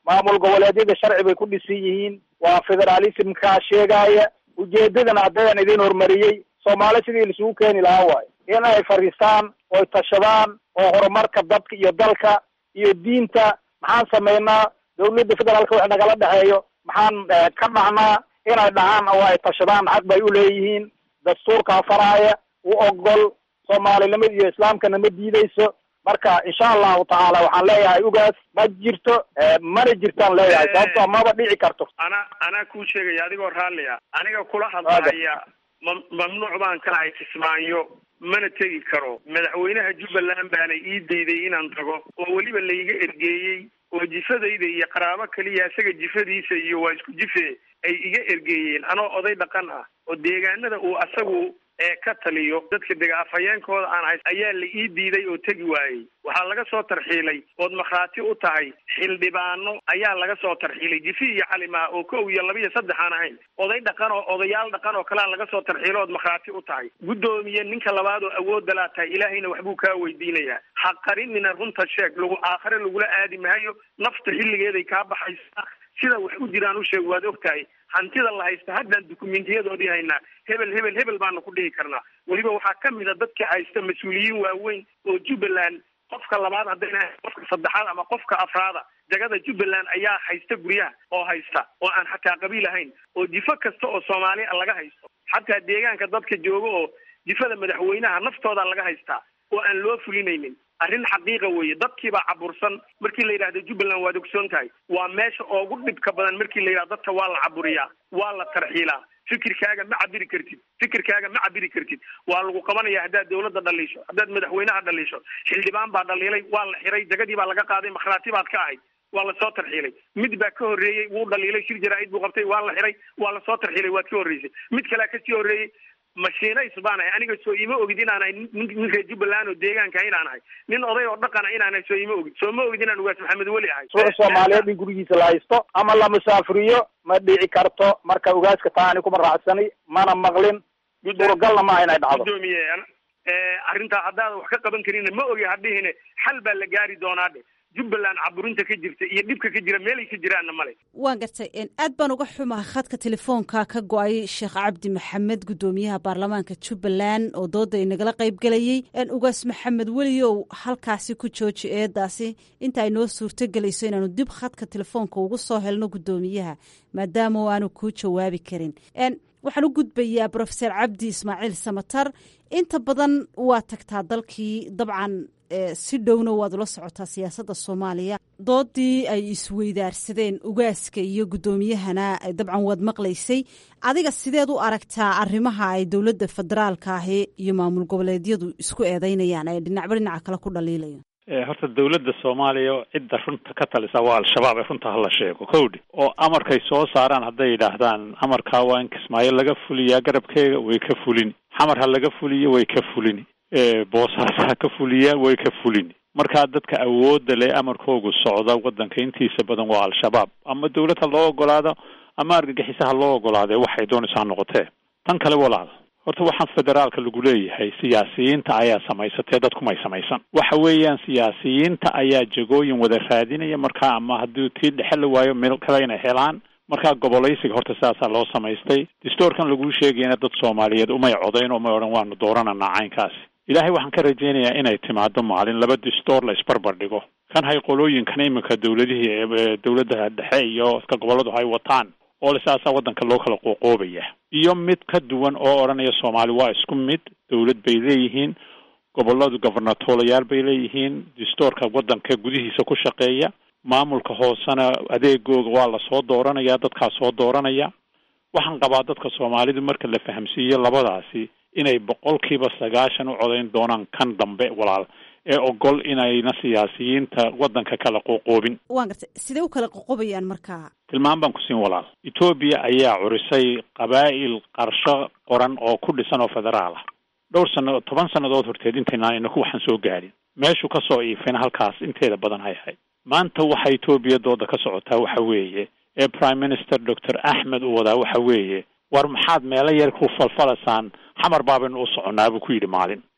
maamul goboleedyada sharci bay ku dhisan yihiin waa federalismkaa sheegaya ujeedadana haddayaan idin horumariyey soomaali sidii laisugu keeni lahaa waayo in ay fadhiistaan oy tashadaan oo horumarka dadka iyo dalka iyo diinta maxaan samaynaa dawladda federaalka wax nagala dhexeeyo maxaan ka dhacnaa inay dhahaan oo ay tashadaan xaq bay u leeyihiin dastuurkaa faraaya u ogol soomaalinimada iyo islaamkana ma diideyso marka insha allahu tacaala waxaan leeyahay ugaas ma jirto mana jirtaan leeyahay sababtoo maba dhici karto ana anaa kuu sheegaya adigoo raalli ah aniga kula hadlahaya ma mamnuuc baan ka ahay kismaayo mana tegi karo madaxweynaha jubbaland baana ii dayday inaan tago oo weliba laiga ergeeyey oo jifadayda iyo qaraabo keliya isaga jifadiisa iyo waa isku jife ay iga ergeeyeen anoo oday dhaqan ah oo deegaanada uu asagu ee ka taliyo dadka dega afhayeenkooda aan hays ayaa la ii diiday oo tegi waayey waxaa laga soo tarxiilay ood markhaati u tahay xildhibaano ayaa laga soo tarxiilay jifi iyo calimaa oo kow iyo laba iyo saddex aan ahayn oday dhaqan oo odayaal dhaqan oo kalea laga soo tarxiilo ood markhaati u tahay guddoomiye ninka labaad oo awoodda laa tahay ilaahayna waxbuu kaa weydiinayaa ha qarinina runta sheeg lagu aakhare lagula aadi mahayo nafta xilligeeday kaa baxaysaa sida wax u jiraan u sheeg waad ogtahay hantida la haysta haddaan dukumentiyadoodii haynaa hebel hebel hebel baanu ku dhihi karnaa weliba waxaa ka mid a dadka haysta mas-uuliyiin waaweyn oo jubbaland qofka labaad haddayna qofka saddexaad ama qofka afraada jagada jubbaland ayaa haysta guryaha oo haysta oo aan xataa qabiil ahayn oo jifo kasta oo soomaaliya laga haysto xataa deegaanka dadka jooga oo jifada madaxweynaha naftooda laga haystaa oo aan loo fulinaynin arrin xaqiiqa weeye dadkiibaa cabursan markii la yidhahdo jubbaland waad ogsoon tahay waa meesha ugu dhibka badan markii la yidhahdo dadka waa la caburiyaa waa la tarxiilaa fikirkaaga ma cabiri kartid fikirkaaga ma cabiri kartid waa lagu qabanaya haddaad dawladda dhaliisho haddaad madaxweynaha dhaliisho xildhibaan baa dhaliilay waa la xiray jagadii baa laga qaaday makhraati baad ka ahayd waa lasoo tarxiilay mid baa ka horreeyey wuu dhaliilay shir jaraa-id buu qabtay waa la xiray waa lasoo tarxiilay waad ka horreysay mid kalea kasii horreeyey mashiinays baan ahay aniga soo ima ogid inaan ahay nin reer jubbaland oo deegaanka inaan ahay nin oday oo dhaqana inaan ahay soo ima ogid soo ma ogid inaan ugaas maxamed weli ahay suuc soomaaliyeed in gurigiisa la haysto ama la musaafiriyo ma dhici karto marka ugaaska taa ani kuma raacsani mana maqlin suuragalna maaha inay dhacdo gudoomiye arrintaa haddaada wax ka qaban karin ma ogi hadhihine xal baa la gaari doonaa dhe jubbaland caburinta ka jirta iyo dhibka ka jira meelay ka jiraanna male waan gartay aad baan uga xumaha khadka telefoonka ka go-ay sheekh cabdi maxamed guddoomiyaha baarlamaanka jubbaland oo dooda inagala qayb gelayey ugaas maxamed weliyow halkaasi ku jooji eedaasi inta ay noo suurto gelayso inaanu dib khadka telefoonka ugu soo helno guddoomiyaha maadaama aanu kuu jawaabi karin waxaan u gudbayaa brofeser cabdi ismaaciil samatar inta badan waa tagtaa dalkii dabcan si dhowna waad ula socotaa siyaasadda soomaaliya doodii ay isweydaarsadeen ugaaska iyo guddoomiyahana dabcan waad maqlaysay adiga sideed u aragtaa arrimaha ay dowladda federaalka ahi iyo maamul goboleedyadu isku eedeynayaan ee dhinacba dhinaca kale ku dhaliilayo horta dawladda soomaaliya cidda runta ka talisa waa al-shabaab ee runta hala sheego kowdhi oo amarkay soo saaraan hadday yidhaahdaan amarkaa waa in kismaayo laga fuliyaa garabkeega way ka fulini xamar ha laga fuliyo way ka fulini boosaas ha ka fuliyaa way ka fulini markaa dadka awoodda leh amarkoogu socda waddanka intiisa badan waa al-shabaab ama dawlad ha loo ogolaado ama argagixisa ha loo ogolaadee waxay doonaysa ha noqotee tan kale walaal horta waxaan federaalka lagu leeyahay siyaasiyiinta ayaa samaysatee dadkumay samaysan waxa weeyaan siyaasiyiinta ayaa jagooyin wada raadinaya markaa ama haddii tii dhexe la waayo meel kale inay helaan markaa gobolaysiga horta sidaasaa loo samaystay distoorkan laguu sheegayna dad soomaaliyeed umay codayn umay odhan waanu doorananaa caynkaasi ilaahay waxaan ka rajaynayaa inay timaado maalin laba distoor la isbarbar dhigo kan hay qolooyinkan iminka dawladihii dawladda dhexe iyo ka gobolladu hay wataan oo lisaasaa waddanka loo kala qoqoobaya iyo mid ka duwan oo odhanaya soomaali waa isku mid dawlad bay leeyihiin gobolladu gobernatoolayaal bay leeyihiin distoorka waddanka gudihiisa ku shaqeeya maamulka hoosena adeegooga waa lasoo dooranaya dadkaa soo dooranaya waxaan qabaa dadka soomaalidu marka la fahamsiiyo labadaasi inay boqolkiiba sagaashan u codayn doonaan kan dambe walaal ee ogol inayna siyaasiyiinta waddanka kala qoqoobin waan gartay sidee u kala qoqobayaan markaa tilmaan baan ku siin walaal etoobiya ayaa curisay qabaa'il qarsho qoran oo ku dhisan oo federaal ah dhowr sano toban sannadood horteed intaynaan inaku waxaan soo gaadhin meeshu ka soo iifayna halkaas inteeda badan hay ahayd maanta waxa etoobiya dooda ka socotaa waxa weeye ee prime minister doctor axmed uu wadaa waxa weeye war maxaad meelo yar ku falfalasaan xamar baabaynu u soconnaa buu ku yidhi maalin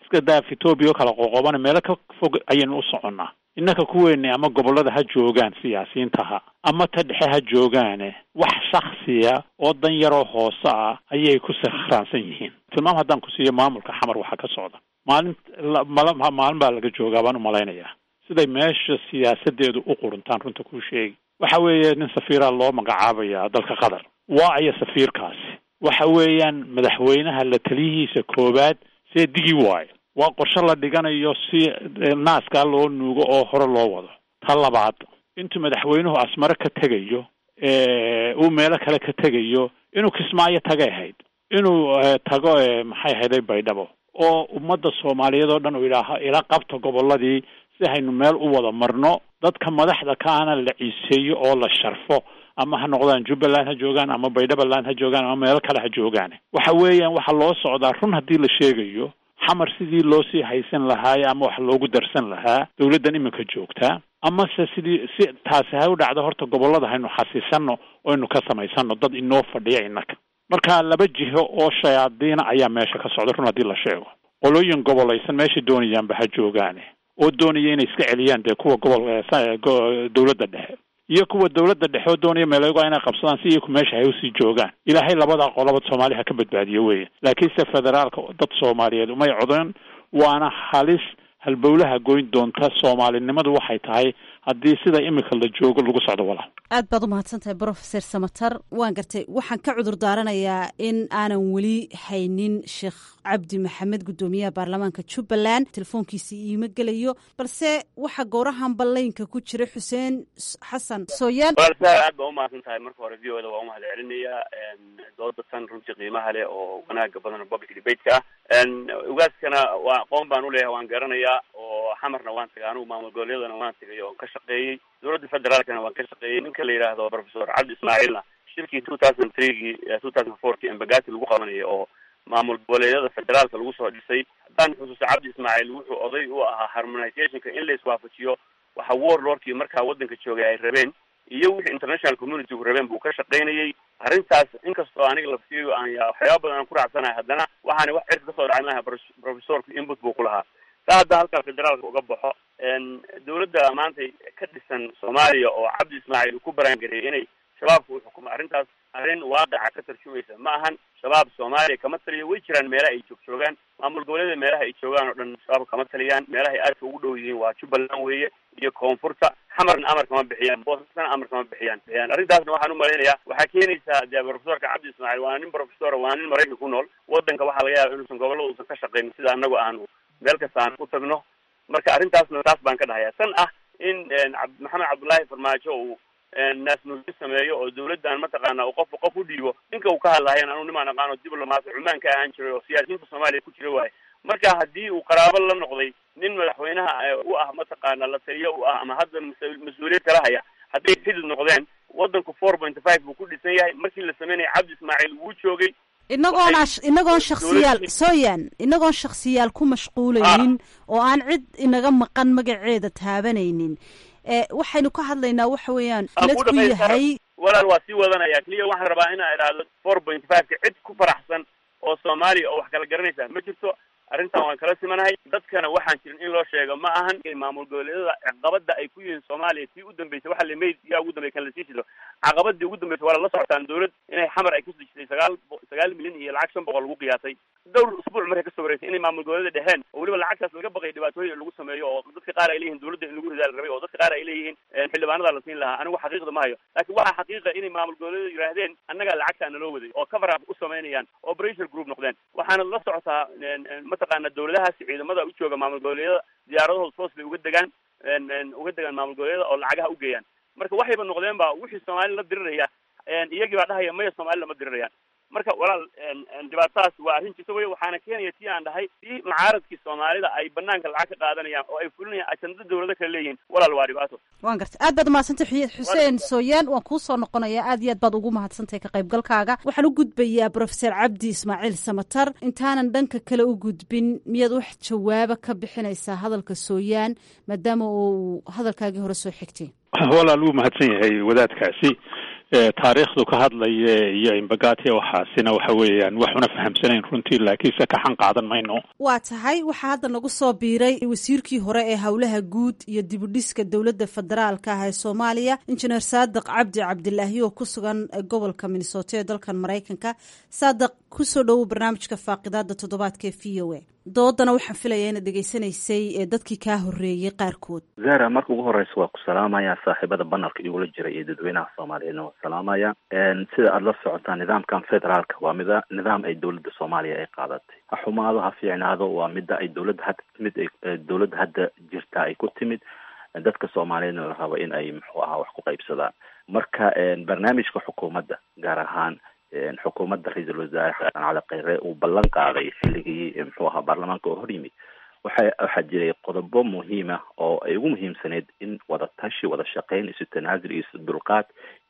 iska daaf etoobiya oo kala qoqobana meelo ka fog ayaynu u soconnaa innaka kuweeni ama gobollada ha joogaan siyaasiyiintaha ama ta dhexe ha joogaane wax shaksiya oo dan yaroo hoose ah ayay ku sakhraansan yihiin tilmaam haddaan ku siiyo maamulka xamar waxaa ka socda maalin mal maalin baa laga joogaa baan umalaynayaa siday meesha siyaasadeedu u quruntaan runta kuu sheegi waxa weeye nin safiiraa loo magacaabaya dalka qatar waa aya safiirkaasi waxa weeyaan madaxweynaha la taliyihiisa koowaad see digi waayo waa qorshe la dhiganayo si naaskaa loo nuugo oo hore loo wado ta labaad intuu madaxweynuhu asmare ka tegayo uu meelo kale ka tegayo inuu kismaayo tagay ahayd inuu tago maxay ahayday baydhabo oo ummadda soomaaliyeed oo dhan uu yidhaaho ila qabta gobolladii si haynu meel u wada marno dadka madaxda kaana la ciiseeyo oo la sharfo ama ha noqdaan jubbaland ha joogaan ama baydhabaland ha joogaan ama meelo kale ha joogaan waxa weeyaan waxaa loo socdaa run haddii la sheegayo xamar sidii loo sii haysan lahaaye ama wax loogu darsan lahaa dawladdan iminka joogtaa amase sidii si taasi ha u dhacdo horta gobollada haynu xasiisano oynu ka samaysano dad inoo fadhiya innaka marka laba jiho oo shayaadiina ayaa meesha ka socda run haddii la sheego qolooyin gobolaysan meeshay doonayaanba ha joogaane oo doonaya inay iska celiyaan dee kuwa gobol dawladda dhexe iyo kuwa dawladda dhexe oo doonaya meelego inay qabsadaan si iyaku meesha hay usii joogaan ilaahay labadaa qolaba soomaaliya ha ka badbaadiyo weeye laakiinse federaalka dad soomaaliyeed umay codeen waana halis halbowlaha goyn doonta soomaalinimadu waxay tahay haddii sida imika la joogo lagu socdo walaal aad baad u mahadsan tahay brofeser samatar waan gartay waxaan ka cudur daaranayaa in aanan weli haynin sheekh cabdi maxamed guddoomiyaha baarlamaanka jubbaland telefoonkiisa iima gelayo balse waxaa goorahan ballaynka ku jira xuseen xasan sooyaan aad baa umahadsan tahay marka hore v o da waa umahad celinayaa dooda tan runtii qiimaha leh oo wanaaga badan public debateka ah ugaaskana waa aqoon baan uleeyahay waan garanayaa oo xamarna waan tagay anugu maamul goboleedana waan tagay oo ka shaqeeyey dowladda federaalkana waan ka shaqeeyey ninka la yidhaahdo professor cabdi ismaaciilna shirkii two thousand threegii two thousand fourkii embagati lagu qabanayay oo maamul goboleedyada federaalka lagu soo dhisay haddaan xusuusto cabdi ismaaciil wuxuu oday u ahaa harmonizationka in la iswaafajiyo waxa warlordkii markaa waddanka joogay ay rabeen iyo wixii international communitygu rabeen buu ka shaqaynayay arrintaas inkastoo aniga laftiiyo aan waxyaaba badan aan ku raacsanahay haddana waxaana wax cirka kasoo dhacay maaha professorku input buu ku lahaa saa hadda halkaa federaalka uga baxo dawladda maanta ka dhisan soomaaliya oo cabdi ismaaciil uu ku baraangareeyay inay shabaabka u xukumo arrintaas arrin waaqica ka tarjumaysa ma ahan shabaab soomaaliya kama taliyo way jiraan meelaha ay joog joogaan maamul goboleeda meelaha ay joogaan oo dhan shabaab kama taliyaan meelaha ay aadka ugu dhow yihiin waa jubbaland weeye iyo koonfurta xamarna amar kama bixiyaan boosasna amar kama bixiyaan bixiyaan arrintaasna waxaan u malaynayaa waxaa keenaysaa dee professorka cabdi ismaaciil waana nin professor waana nin maraykan ku nool waddanka waxaa laga yaaba inuusan gobollada uusan ka shaqaynin sida anagu aanu meel kasta aan u tagno marka arrintaasna taas baan ka dhahayaa tan ah in maxamed cabdullaahi farmaajo uu naasnuusi sameeyo oo dawladdan mataqaana uu qofka qof u dhiibo ninka uu ka hadlahayan anu nimaan aqaano diblomaat cumaan ka ahaan jiray oo siyaasiyiinta soomaaliya ku jira waaye marka haddii uu qaraabo la noqday nin madaxweynaha u ah mataqaana la taliyo u ah ama hadda mas-uuliyad kala haya hadday xidid noqdeen waddanku four point five buu ku dhisan yahay markii la sameynaya cabdi ismaaciil wuu joogay inagoon inagoon shaksiyaal sooyan inagoon shaksiyaal ku mashquulaynin oo aan cid inaga maqan magaceeda taabanaynin waxaynu ka hadlaynaa waxa weeyaan ladku yahay walaal waa sii wadanaya keliya waxaan rabaa inaa idhaahdo four point five ka cid ku faraxsan oo soomaaliya oo wax kala garanaysa ma jirto arrintan waan kala simanahay dadkana waxaan jirin in loo sheego ma ahan maamul goboleedyada caqabada ay ku yihiin soomaaliya tii u dambeysay waxa la mayd yaa ugu dambey kan lasii jiro caqabadii ugu dambeysay waa lala socotaan dawlad inay xamar ay ku dejisay sagaal sagaal milyan iyo lacag shan boqol lagu qiyaasay dhowr usbuuc markay kasoo wareysay inay maamul goboleeda dheheen oo weliba lacagtaas laga baqay dhibaatooyin lagu sameeyo oo dadka qaar ay leeyihin dawladda in lagu ridaal rabay oo dadka qaar ay leeyihiin xildhibaanada la siin lahaa anigu xaqiiqda ma hayo laakiin waxaa xaqiiqa inay maamul goboleeda yidhaahdeen annagaa lacagtaa naloo waday oo cover up u samaynayaan oo pressure group noqdeen waxaana la socotaa mataqaana dawladahaasi ciidamada u jooga maamul goboleedyada diyaaradahooda toos bay uga degaan uga degaan maamul goboleedyada oo lacagaha u geeyaan marka waxayba noqdeen ba wixii soomaali la diriraya iyagii baa dhahaya maya soomaali lama dirirayaan marka walaal dhibaatadaas waa arrin jirta wey waxaana keenaya tii aan dhahay tii mucaaradkii soomaalida ay banaanka lacag ka qaadanayaan oo ay fulinayaan ajanda dawlado kale leeyihiin walaal waa dhibaato waan gartay aad baad umahadsantay xuseen sooyaan waan kuu soo noqonayaa aad iyo aad baad ugu mahadsantahay ka qaybgalkaaga waxaan u gudbayaa professor cabdi ismaaciil samatar intaanan dhanka kale u gudbin miyaad wax jawaaba ka bixinaysaa hadalka sooyaan maadaama uu hadalkaagii hore soo xigtay walaal wuu mahadsan yahay wadaadkaasi taariikhdu ka hadlaya iyo imbagati waxaasina waxa weeyaan wax una fahamsanayn runtii laakiinse ka xan qaadan mayno waa tahay waxaa hadda nagu soo biiray wasiirkii hore ee howlaha guud iyo dibudhiska dowladda federaalka ah ee soomaaliya injineer saadiq cabdi cabdilaahi oo ku sugan gobolka minnesota ee dalkan maraykanka saadiq kusoo dhowow barnaamijka faaqidaada toddobaadka ee v o a doodana waxaan filaya inaad dhegaysanaysay ee dadkii kaa horreeyey qaarkood zara marka ugu horeysa waa ku salaamaya saaxiibada banalka igula jira iyo dadweynaha soomaaliyeedna waa salaamaya sida aada la socotaa nidaamkan federaalka waa mida nidaam ay dowladda soomaaliya ay qaadatay ha xumaado ha fiicnaado waa mida ay dowladda hadda timid dowladda hadda jirta ay ku timid dadka soomaaliyeedna la rabo in ay muxuu ahaa wax ku qaybsadaan marka barnaamijka xukuumadda gaar ahaan xukuumadda ra-iisul wasaare xasan cali kheyre uu ballan qaaday xilligii muxuu ahaa baarlamaanka oo hor yimid waxa waxaa jiray qodobo muhiima oo ay ugu muhiimsaneyd in wada tashi wada shaqeyn isu tanaasul iyo isu dulqaad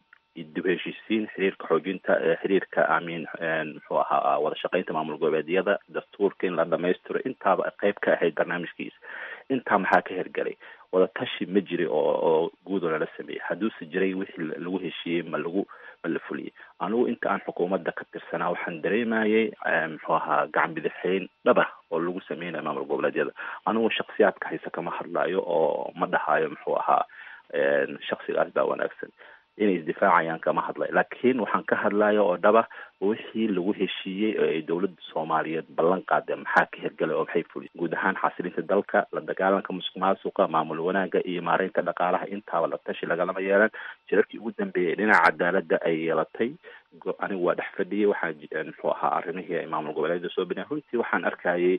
dib heshiisiin xiriirka xoojinta xiriirka amin muxuu ahaa wada shaqeynta maamul goboleedyada dastuurka in la dhamaystiro intaaba qayb ka ahayd barnaamijkiisa intaa maxaa ka hergelay wada tashi ma jiri oo oo guud oo lala sameeyey hadduuse jiray wixii lagu heshiiyey ma lagu ma la fuliyey anigu inta aan xukuumadda ka tirsanaa waxaan dareemayay muxuu ahaa gacan bidixeyn dhaba oo lagu sameynayo maamul goboleedyada anigu shaksiyaadka hayse kama hadlayo oo ma dhahayo muxuu ahaa shaksigaas baa wanaagsan inay isdifaacayaan kama hadlay laakiin waxaan ka hadlaya oo dhaba wixii lagu heshiiyey oo ay dowladda soomaaliyeed ballan qaadeen maxaa ka hirgalay oo maxay fuliyeen guud ahaan xasilinta dalka la dagaalanka musuq maasuqa maamul wanaagga iyo maareynta dhaqaalaha intaaba la tashi lagalama yeelan jirarkii ugu dambeeyay dhinaca cadaaladda ay yeelatay anigu waa dhex fadhiyay waxaan muxuu ahaa arrimihii ay maamul goboleedyada soo bineen runtii waxaan arkayay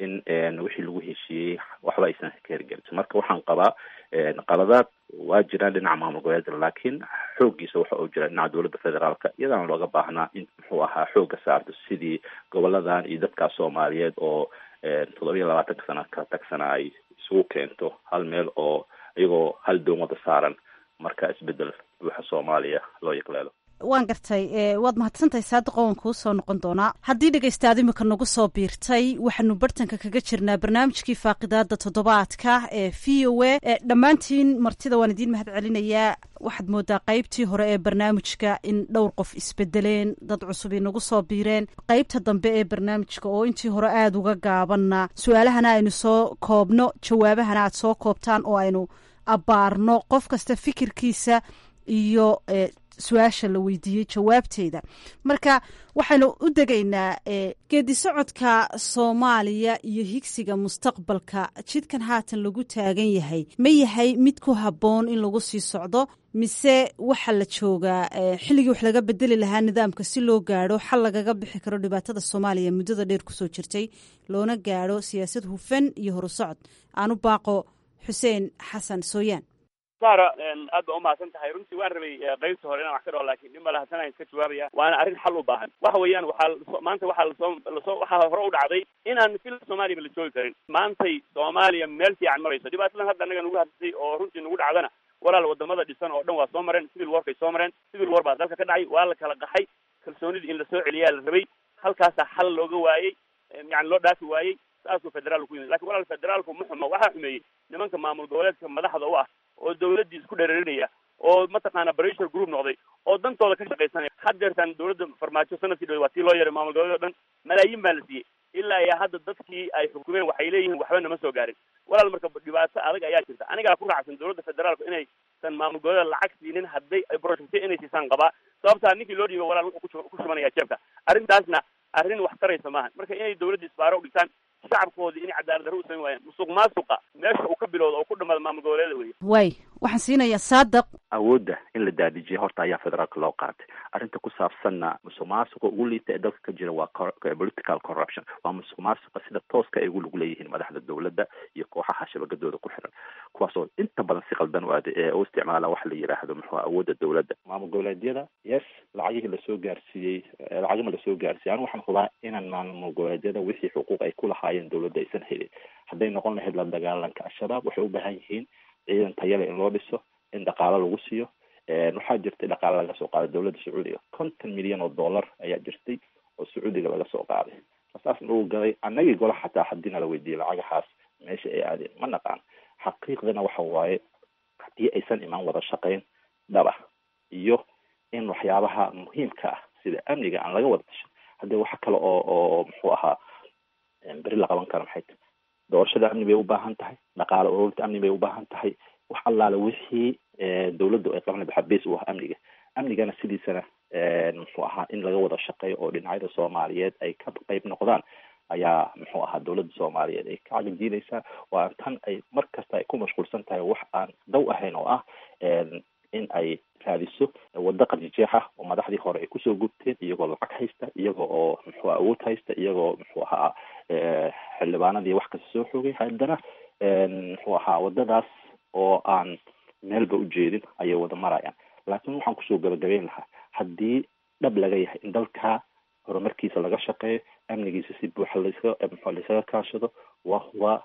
in wixii lagu heshiiyey waxba aysan ka hirgelin marka waxaan qabaa qaladaad waa jiraan dhinaca maamul goboleedyada laakiin xooggiisa waxa uu jira dhinaca dowladda federaalka iyadaana looga baahnaa in muxuu ahaa xoogga saarto sidii goboladan iyo dadkaas soomaaliyeed oo toddobiya labaatanka sana ka tagsana ay isugu keento hal meel oo iyagoo hal doon wada saaran marka isbedel buuxa soomaaliya loo yaqleelo waan gartay waad mahadsantahay saadiqo waan kuu soo noqon doonaa haddii dhegaystaad imika nagu soo biirtay waxaanu bartanka kaga jirnaa barnaamijkii faaqidaada toddobaadka ee v o a dhammaantiin martida waan idiin mahad celinayaa waxaad moodaa qaybtii hore ee barnaamijka in dhowr qof isbedeleen dad cusub inagu soo biireen qaybta dambe ee barnaamijka oo intii hore aada uga gaabanna su-aalahana aynu soo koobno jawaabahana aad soo koobtaan oo aynu abbaarno qof kasta fikirkiisa iyo su-aasha la weydiiyey jawaabteeda marka waxaynu u degaynaa geedi socodka soomaaliya iyo higsiga mustaqbalka jidkan haatan lagu taagan yahay ma yahay mid ku habboon in lagu sii socdo mise waxa la joogaa xilligii wax laga bedeli lahaa nidaamka si loo gaadho xal lagaga bixi karo dhibaatada soomaaliya muddada dheer kusoo jirtay loona gaadho siyaasad hufan iyo horusocod aanu baaqo xuseen xasan sooyaan sara aad ba umahadsan tahay runtii waan rabay qaybta hore inaan wax ka dhaho lakin nin mala hasanaan iska jawaabaya waana arrin xal u baahan waxa weeyaan waxaa maanta waxaa lasoo lasoo waxaa hore u dhacday inaan fil soomaaliyaba la joogi karin maantay soomaaliya meel fiican marayso dhibaatadan hadda anaga nagu hadlay oo runtii nagu dhacdana walaal wadamada dhisan oo dhan waa soo mareen civil warkay soo mareen civil war baa dalka ka dhacay waa la kala qaxay kalsoonidii in lasoo celiyaa la rabay halkaasaa xal looga waayey yani loo dhaafi waayey saasuu federaalku ku yimid lakin walaal federaalku ma xumo waxaa xumeeyey nimanka maamul goboleedka madaxda u ah oo dawladdii isku dhereerinaya oo mataqaana pressure group noqday oo dantooda ka shaqaysanaya haddeertan dawladda farmaajo sanadkii dhowe waa tii loo yaray maamul goboleed o dhan malaayiin baa la siiyey ilaa iyo hadda dadkii ay xukumeen waxay leeyihiin waxba nama soo gaarin walaal marka dhibaato adag ayaa jirta anigaa ku raacsan dawladda federaalku inaysan maamul goboleed lacag siinin hadday ay projectyo inay siisaan qabaa sababtaa ninkii loo dhiibo walaal wuxuu ku shubanaya jeebka arrintaasna arrin wax taraysa maaha marka inay dawladda isbaaro u dhigtaan shacabkoodii inay cadaalad darro u samayn waayaan musuq maasuqa meesha uu ka bilowda oo ku dhamaada maamul goboleeda weye way waxaan siinayaa saadiq awoodda in la daadijiyay horta ayaa federaalka loo qaatay arrinta ku saabsanna musuq maasuqa ugu liita ee dalka ka jira waa political corruption waa musuq maasuqa sida tooska ay ugu lug leeyihiin madaxda dowladda iyo kooxaha shabagadooda ku xiran kuwaasoo inta badan si qaldan u aade ee u isticmaala waxa la yidhaahdo muxuu awoodda dowladda maamul goboleedyada yes lacagihii lasoo gaarsiiyey lacagima lasoo gaarsiiyey anigu waxaan hubaa inaan maamul goboleedyada wixii xuquuq ay ku lahaayeen dowladda aysan helin hadday noqon lahayd la dagaalanka al-shabaab waxay u baahan yihiin ciidan tayale in loo dhiso in dhaqaalo lagu siiyo waxaa jirtay dhaqaale laga soo qaaday dowladda sacuudiga konton milyan oo dollar ayaa jirtay oo sacuudiga laga soo qaaday saasna lagu gaday annagii gola xataa haddii nala weydiiyey lacagahaas meesha ay aadeen ma naqaan xaqiiqdana waxa waaye haddii aysan imaan wada shaqayn dhaba iyo in waxyaabaha muhiimka ah sida amniga aan laga wada tashan haddii waxa kale oo oo muxuu ahaa beri la qaban karo maxay tahay doorashada amni bay u baahan tahay dhaqaale ururinta amni bay u baahan tahay wax allaale wixii dawladdu ay qaban waxaa base u ah amniga amnigana sidiisana muxuu ahaa in laga wada shaqeeyo oo dhinacyada soomaaliyeed ay ka qayb noqdaan ayaa muxuu ahaa dawladda soomaaliyeed ay ka cagajiinaysaa waa tan ay mar kasta ay ku mashquulsan tahay wax aan daw ahayn oo ah in ay raadiso waddo qarjijeex ah oo madaxdii hore ay kusoo gubteen iyagoo lacag haysta iyago oo muxuu awood haysta iyagoo muxuu ahaa xildhibaanadii wax kasta soo xoogay haddana muxuu ahaa waddadaas oo aan meelba ujeedin ayay wada marayaan laakiin waxaan kusoo gabagabeyn lahaa haddii dhab laga yahay in dalka horumarkiisa laga shaqeeyo amnigiisa si buuxa lasaga mxu laisaga kaashado wa waa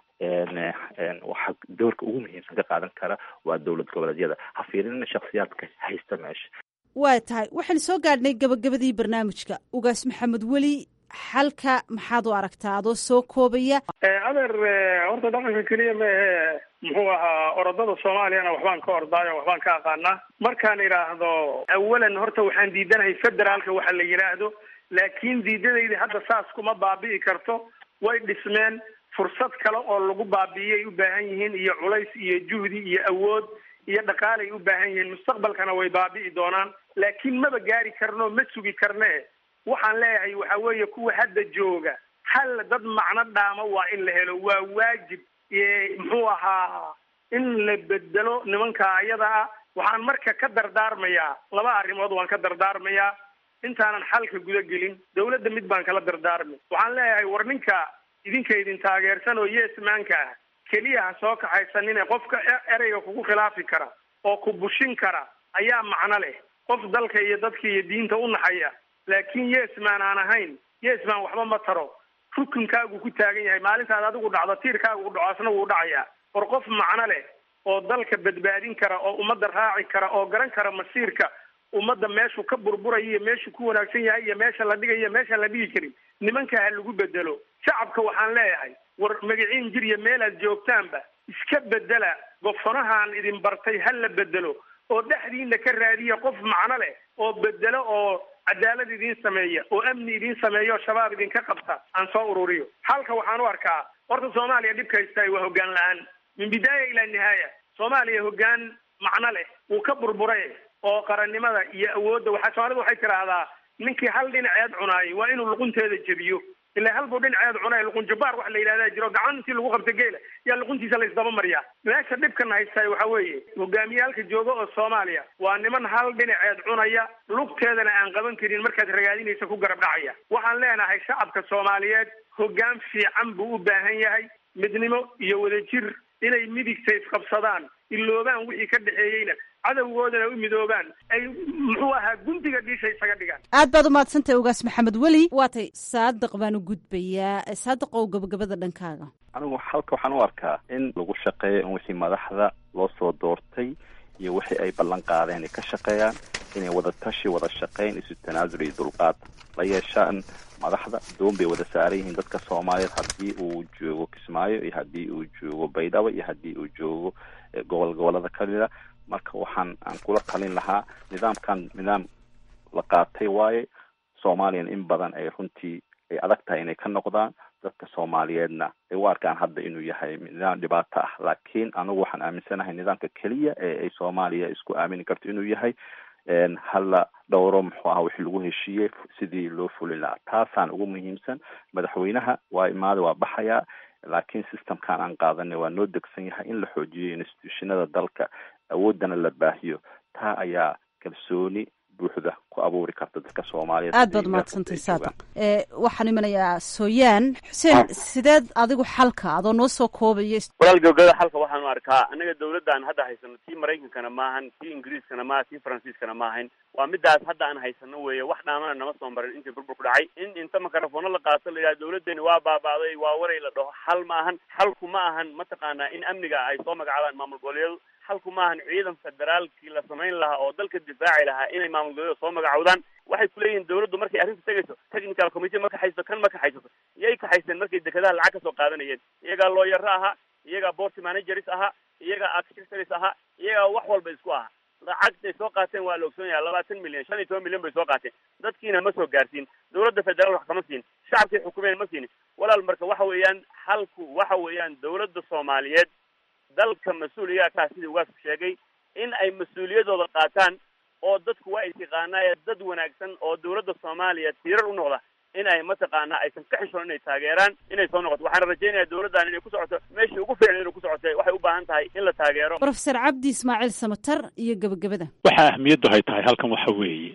waxa doorka ugu muhiimsan ka qaadan kara waa dowlad goboleedyada ha fiirinina shaksiyaadka haysta meesha waa tahay waxaan soo gaadhnay gabagabadii barnaamijka ugaas maxamed weli xalka maxaad u aragtaa adoo soo koobaya adeer horta dhaqanka keliya ma ahe muxuu ahaa orodada soomaaliyana waxbaan ka ordaayo waxbaan ka aqaanaa markaan idhaahdo awalan horta waxaan diidanahay federaalka waxa la yidhaahdo laakiin diidadayda hadda saas kuma baabi'i karto way dhismeen fursad kale oo lagu baabi'iyay u baahan yihiin iyo culays iyo juhdi iyo awood iyo dhaqaalay u baahan yihiin mustaqbalkana way baabi'i doonaan laakiin maba gaari karno ma sugi karne waxaan leeyahay waxa weeye kuwa hadda jooga hal dad macno dhaama waa in la helo waa waajib muxuu ahaa in la bedelo nimanka ayada ah waxaan marka ka dardaarmayaa laba arrimood waan ka dardaarmayaa intaanan xalka guda gelin dawladda mid baan kala dardaarmay waxaan leeyahay war ninka idinka idin taageersan oo yeesmaanka ah keliya ha soo kaxaysanine qofka ereyga kugu khilaafi kara oo ku bushin kara ayaa macno leh qof dalka iyo dadka iyo diinta u naxaya laakiin yesman aan ahayn yesman waxba ma taro rukunkaagu ku taagan yahay maalintaad adigu dhacdo tiirkaagu u dhaco asna wuu dhacayaa war qof macno leh oo dalka badbaadin kara oo ummadda raaci kara oo garan kara masiirka ummadda meeshuu ka burburaya iyo meeshuu ku wanaagsan yahay iyo meesha la dhigayo iyo meeshaan la dhigi karin nimanka ha lagu bedelo shacabka waxaan leeyahay war magaciin jir iyo meelaad joogtaanba iska bedela gofanahaan idin bartay ha la bedelo oo dhexdiina ka raadiya qof macno leh oo bedelo oo cadaalad idiin sameeya oo amni idiin sameeya oo shabaab idinka qabta aan soo ururiyo halka waxaan u arkaa horta soomaaliya dhibka haystaay waa hoggaan la-aan min bidaaya ilaa nihaaya soomaaliya hoggaan macno leh wuu ka burburay oo qarannimada iyo awoodda waxaa soomaalida waxay tidhaahdaa ninkii hal dhinaceed cunaayay waa inuu luqunteeda jebiyo ilaa halbuu dhinaceed cunay luqun jabbaar wax la yidhahdaa jiro gacan intii lagu qabta geela yaa luquntiisa laysdaba mariyaa meesha dhibkan haystaay waxa weeye hogaamiyaalka jooga oo soomaaliya waa niman hal dhinaceed cunaya lugteedana aan qaban karin markaad ragaadinaysa ku garab dhacaya waxaan leenahay shacabka soomaaliyeed hoggaan fiican buu u baahan yahay midnimo iyo wadajir inay midigta isqabsadaan iloobaan wixii ka dhexeeyeyna cadowgoodana u midoobaan ay muxuu ahaa gundiga dhiisha isaga dhigaan aad baad umahadsantahay ugaas maxamed weli waatay saadiq baan u gudbayaa saadiq ow gabagabada dhankaaga anigu halka waxaan u arkaa in lagu shaqeeyo in wixii madaxda loo soo doortay iyo wixii ay ballan qaadeen ay ka shaqeeyaan inay wada tashi wada shaqeyn isu tanaasul iyo dulqaad la yeeshaan madaxda doon bay wada saaran yihiin dadka soomaaliyeed haddii uu joogo kismaayo iyo haddii uu joogo baydhabo iyo haddii uu joogo gobol gobolada kamida marka waxaan aan kula talin lahaa nidaamkan nidaam la qaatay waaye soomaaliyana in badan ay runtii ay adag tahay inay ka noqdaan dadka soomaaliyeedna ay u arkaan hadda inuu yahay nidaam dhibaato ah laakiin anigu waxaan aaminsanahay nidaamka keliya ee ay soomaaliya isku aamini karto inuu yahay hala dhowro muxuu aha wixii lagu heshiiyey sidii loo fulin lahaa taasaan ugu muhiimsan madaxweynaha waa imaada waa baxayaa laakiin systemkan aan qaadanay waa noo degsan yahay in la xoojiyo institutionada dalka awoodana la baahiyo taa ayaa kalsooni buuxda ku abuuri karta dadka soomaaliyeed aad baad umahadsantahay saadiq waxaan imanayaa sooyaan xuseen sideed adigu xalka adoo noo soo koobaya walaal gabagabada xalka waxaan u arkaa annaga dawladdan hadda haysano tii maraykankana maahan tii ingiriiskana maaha tii faransiiskana maahayn waa midaas hadda aan haysano weeye wax dhaamana nama soo marin intii burbur ku dhacay in inta makarafoona la qaato la yidhaha dawladdeeni waa baabaaday waa waray la dhaho xal ma ahan xalku ma ahan mataqaanaa in amniga ay soo magacaabaan maamul goboleedyadu xalku maahan ciidan federaalkii la samayn lahaa oo dalka difaaci lahaa inay maamul goboleedyada soo magacowdaan waxay kuleeyihiin dawladdu markay arrinta tegayso technical committee ma kaxayso kan ma kaxaysato iyay kaxayseen markay dekedaha lacag kasoo qaadanayeen iyagaa looyaro ahaa iyagaa board managers ahaa iyagaa architectors ahaa iyagaa wax walba isku ahaa lacagtay soo qaateen waa la ogsoon yahay labaatan milyan shan iyo toban milyan bay soo qaateen dadkiina ma soo gaarsiin dowladda federaal wax kama siin shacabkay xukumeen ma siinin walaal marka waxa weeyaan halku waxa weeyaan dowladda soomaaliyeed dalka mas-uuliyaa kaa sidii ugaasku sheegay in ay mas-uuliyadooda qaataan oo dadku waa istiqaanaaye dad wanaagsan oo dowladda soomaaliya tiirar u noqda in ay mataqaanaa aysan ka xishoon inay taageeraan inay soo noqoto waxaana rajaynayaa dowladdan inay ku socoto meeshii ugu fiicnay inay ku socotay waxay u baahan tahay in la taageero brofesor cabdi ismaaciil samatar iyo gebagabada waxa ahmiyaddu hay tahay halkan waxa weeye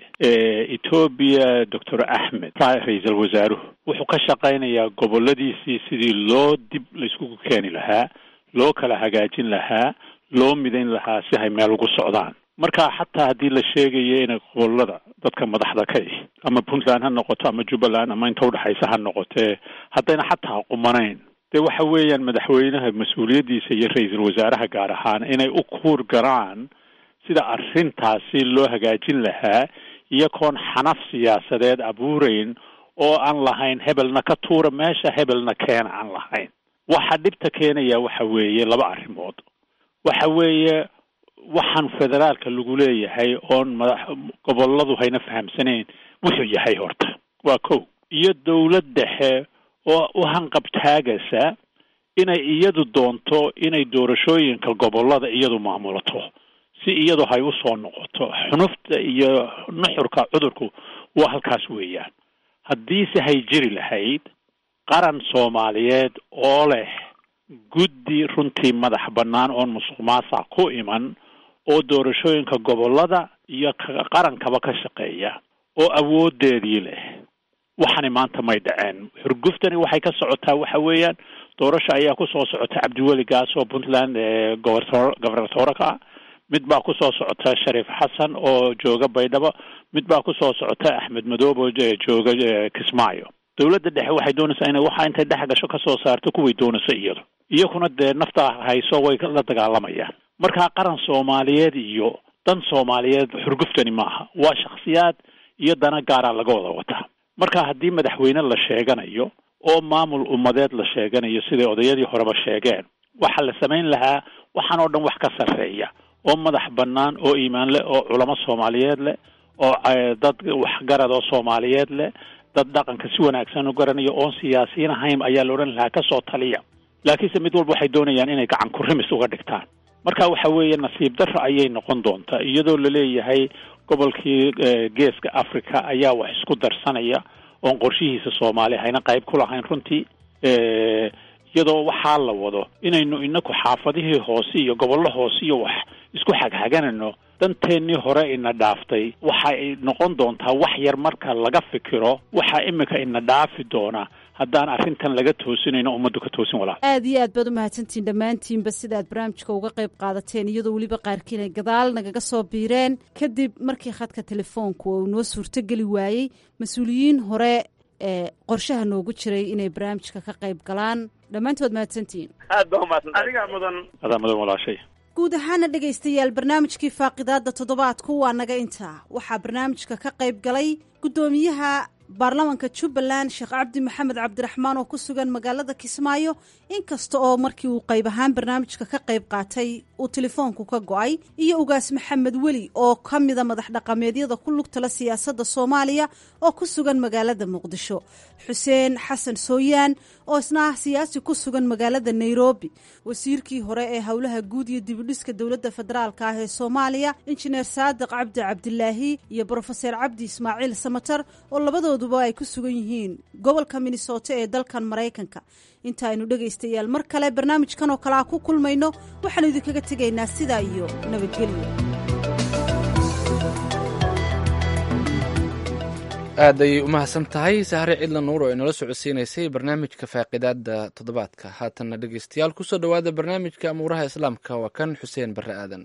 etoobiya doctor axmed ra-iisul wasaaruhu wuxuu ka shaqaynayaa goboladiisii sidii loo dib layskugu keeni lahaa loo kala hagaajin lahaa loo midayn lahaa si hay meel ugu socdaan marka xataa haddii la sheegayo inay gobolada dadka madaxda ka ihi ama puntland ha noqoto ama jubbaland ama inta udhexaysa ha noqotee haddayna xataa qumanayn dee waxa weeyaan madaxweynaha mas-uuliyaddiisa iyo ra-iisul wasaaraha gaar ahaan inay u kuur garaan sida arrintaasi loo hagaajin lahaa iyagoon xanaf siyaasadeed abuurayn oo aan lahayn hebelna ka tuura meesha hebelna keena aan lahayn waxa dhibta keenaya waxa weeye laba arrimood waxa weeye waxaan federaalka lagu leeyahay oon madax goboladu hayna fahamsanayn wuxuu yahay horta waa kow iyo dowlad dhexe oo u hanqabtaagaysa inay iyadu doonto inay doorashooyinka gobolada iyadu maamulato si iyadu hay u soo noqoto xunufta iyo nuxurka cudurku waa halkaas weeyaan haddiise hay jiri lahayd qaran soomaaliyeed oo leh guddi runtii madax bannaan oon musuq maasuq ku iman oo doorashooyinka gobolada iyo qarankaba ka shaqeeya oo awoodeedii leh waxani maanta may dhaceen xurguftani waxay ka socotaa waxa weeyaan doorasho ayaa kusoo socota cabdiweli gaas oo puntland gobertor gobernatora ka ah mid baa kusoo socota shariif xasan oo jooga baydhabo mid baa kusoo socota axmed madoob oo jooga kismaayo dowladda dhexe waxay doonaysaa inay waxa intay dhex gasho kasoo saarto kuway doonayso iyadu iyakuna dee nafta hayso way la dagaalamayaan markaa qaran soomaaliyeed iyo dan soomaaliyeed xurguftani maaha waa shakhsiyaad iyo dana gaaraa laga wada wataa marka haddii madaxweyne la sheeganayo oo maamul ummadeed la sheeganayo siday odayadii horeba sheegeen waxaa la samayn lahaa waxaan oo dhan wax ka sarreeya oo madax bannaan oo iimaan leh oo culamo soomaaliyeed leh oo dad waxgarad oo soomaaliyeed leh dad dhaqanka si wanaagsan u garanayo oon siyaasiyiin ahayn ayaa la odhan lahaa kasoo taliya laakiinse mid walba waxay doonayaan inay gacan ku rimis uga dhigtaan marka waxa weeye nasiib darro ayay noqon doontaa iyadoo laleeyahay gobolkii geeska africa ayaa wax isku darsanaya oon qorshihiisa soomaali hayna qayb ku lahayn runtii iyadoo waxaa la wado inaynu inaku xaafadihii hoose iyo gobollo hoose iyo wax isku xagxaganayno danteennii hore ina dhaaftay waxay noqon doontaa wax yar marka laga fikiro waxaa imika ina dhaafi doona haddaan arrintan laga toosinayno ummaddu ka toosin walaa aad iyo aad baad u mahadsantihiin dhammaantiinba sida aad barnaamijka uga qayb qaadateen iyadoo weliba qaarkiin ay gadaal nagaga soo biireen kadib markii khadka telefoonku uu noo suurtogeli waayey mas-uuliyiin hore ee qorshaha noogu jiray inay barnaamijka ka qayb galaan dhammaantood mahadsantihiin aad baa umahadsan adigaa mudan adaa mudan walaashay guud ahaana dhegaystayaal barnaamijkii faaqidaada toddobaadku waa naga intaa waxaa barnaamijka ka qayb galay guddoomiyaha baarlamanka jubbaland sheekh cabdi maxamed cabdiraxmaan oo ku sugan magaalada kismaayo inkasta oo markii uu qayb ahaan barnaamijka ka qayb qaatay uu telefoonku ka go-ay iyo ugaas maxamed weli oo ka mida madax dhaqameedyada ku lugtala siyaasadda soomaaliya oo ku sugan magaalada muqdisho xuseen xasan sooyaan oo isna ah siyaasi ku sugan magaalada nairobi wasiirkii hore ee howlaha guud iyo dibudhiska dowladda federaalka ah ee soomaaliya injineer saadiq cabdi cabdilaahi iyo brofeser cabdi ismaaciil samatar oo labadooduba ay ku sugan yihiin gobolka minnesota ee dalkan maraykanka inta aynu dhegaystayaal mar kale barnaamijkan oo kale a ku kulmayno waxaanu idinkaga tegaynaa sidaa iyo nabadgelyo aad ayay u mahadsan tahay sahre cidla nuur oo inala socodsiinaysay barnaamijka faaqidaada toddobaadka haatanna dhegeystayaal kusoo dhowaada barnaamijka amuuraha islaamka waa kan xuseen barre aadan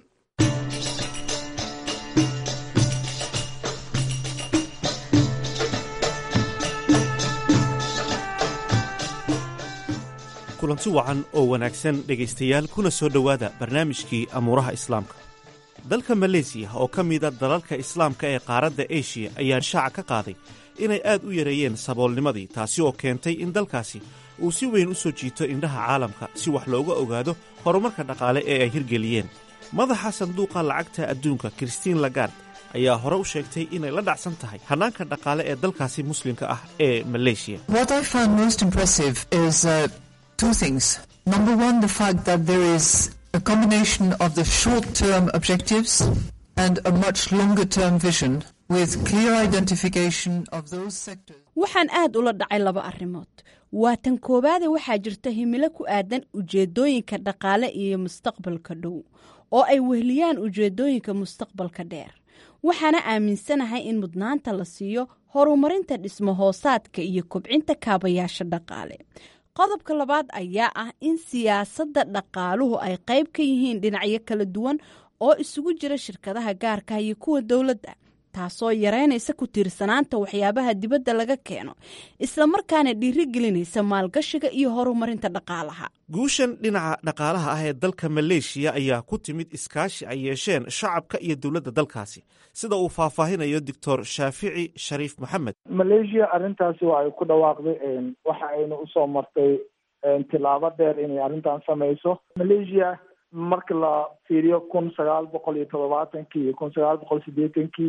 kulanti wacan oo wanaagsan dhegaystayaal kuna soo dhowaada barnaamijkii amuuraha islaamka dalka maleesiya oo ka mida dalalka islaamka ee qaaradda eshiya ayaa shaaca ka qaaday inay aad u yareeyeen saboolnimadii taasi oo keentay in dalkaasi uu si weyn u soo jiito indhaha caalamka si wax looga ogaado horumarka dhaqaale ee ay hirgeliyeen madaxa sanduuqa lacagta adduunka christiin lagard ayaa hore u sheegtay inay la dhacsan tahay hannaanka dhaqaale ee dalkaasi muslimka ah ee maleeshiya What I find most impressive is uh, two things. Number one, the fact that there is a combination of the short-term objectives and a much longer-term vision with clear identification of those sectors. waxaan aad ula dhacay laba arrimood waa tan koowaade waxaa jirta himilo ku aadan ujeedooyinka dhaqaale iyo mustaqbalka dhow oo ay wehliyaan ujeedooyinka mustaqbalka dheer waxaana aaminsanahay in mudnaanta la siiyo horumarinta dhismo hoosaadka iyo kobcinta kaabayaasha dhaqaale qodobka labaad ayaa ah in siyaasadda dhaqaaluhu ay qayb ka yihiin dhinacyo kala duwan oo isugu jira shirkadaha gaarka iyo kuwa dowladda taasoo yareynaysa ku tiirsanaanta waxyaabaha dibadda laga keeno islamarkaana dhiirigelinaysa maalgashiga iyo horumarinta dhaqaalaha guushan dhinaca dhaqaalaha ah ee dalka maleeshiya ayaa ku timid iskaashi ay yeesheen shacabka iyo dowladda dalkaasi sida uu faahfaahinayo doctor shaafici shariif maxamed malaysia arrintaasi waa ay ku dhawaaqday waxa ayna usoo martay tilaabo dheer inay arrintan samayso malaysia marka la fiiriyo kun sagaal boqol iyo todobaatankii iyo kun sagaal boqol sideetankii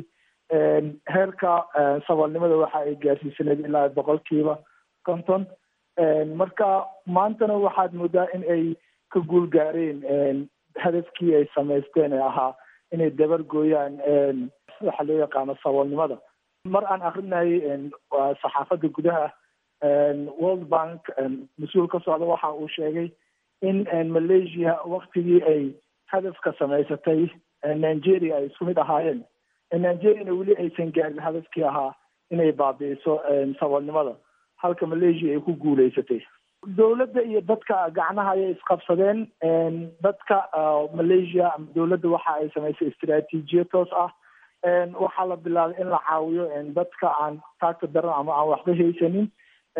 heerka saboolnimada waxa ay gaarsiisaneed ilaa boqolkiiba konton marka maantana waxaad moodaa in ay ka guul gaareen hadafkii ay samaysteen ee ahaa inay dabar gooyaan waxa loo yaqaano saboolnimada mar aan akrinayay saxaafadda gudaha world bank mas-uul ka socda waxa uu sheegay in malaysia waktigii ay hadafka samaysatay nigeria ay isku mid ahaayeen nigeriana weli aysan gaarin hadafkii ahaa inay baabi'iso saboolnimada halka malaysia ay ku guuleysatay dowladda iyo dadka gacnaha ayay isqabsadeen dadka malaysia ama dowladda waxa ay samaysay istaraatiijiya toos ah waxaa la bilaabay in la caawiyo dadka aan taagta daran ama aan waxba haysanin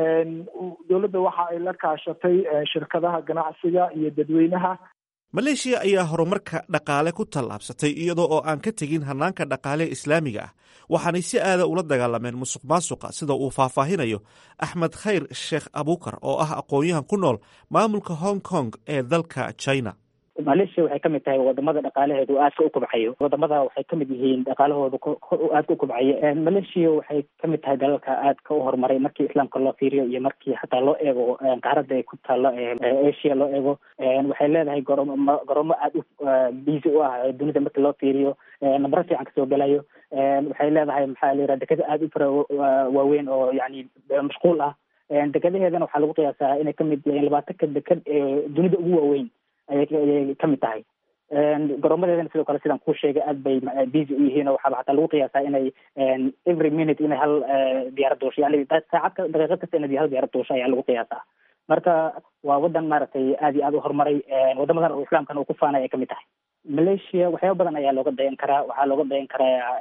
dowladda waxa ay la kaashatay shirkadaha ganacsiga iyo dadweynaha maleeshiya ayaa horumarka dhaqaale ku tallaabsatay iyadoo oo aan ka tegin hannaanka dhaqaale islaamiga ah waxaanay si aada ula dagaalameen musuq maasuqa sida uu faahfaahinayo axmed khayr sheekh abukar oo ah aqoon-yahan ku nool maamulka hong kong ee dalka china malaysia waxay kamid tahay wadamada dhaqaalaheedu aadka u kobcayo wadamada waxay kamid yihiin dhaqaalahooda aadka u kobcayo malaysia waxay kamid tahay dalalka aadka u horumaray markii islaamka loo fiiriyo iyo markii xataa loo eego qaaradda ay ku taalo asia loo eego waxay leedahay goroomo goroomo aada u busy u ah dunida markii loo fiiriyo nambaro fiican kasoo gelayo waxay leedahay maxaa la yiraha dekada aada u fara waaweyn oo yani mashquul ah dekadaheedana waxaa lagu qiyaasaa inay kamid yihiin labaatanka dekad ee dunida ugu waaweyn ayay kamid tahay garoomadeedana sidoo kale sidaan kuu sheegay aad bay busy u yihiin oo waxaaba xataa lagu qiyaasaa inay every minute inay hal diyaarad duusho yani saacad daqiiqad kasta inay hal diyaarad duusho ayaa lagu qiyaasaa marka waa wadan maaragtay aad iyo aad u horumaray wadamadan oo islaamkana uu ku faanay ay kamid tahay malaysia waxyaaba badan ayaa looga dayan karaa waxaa looga dayan karaa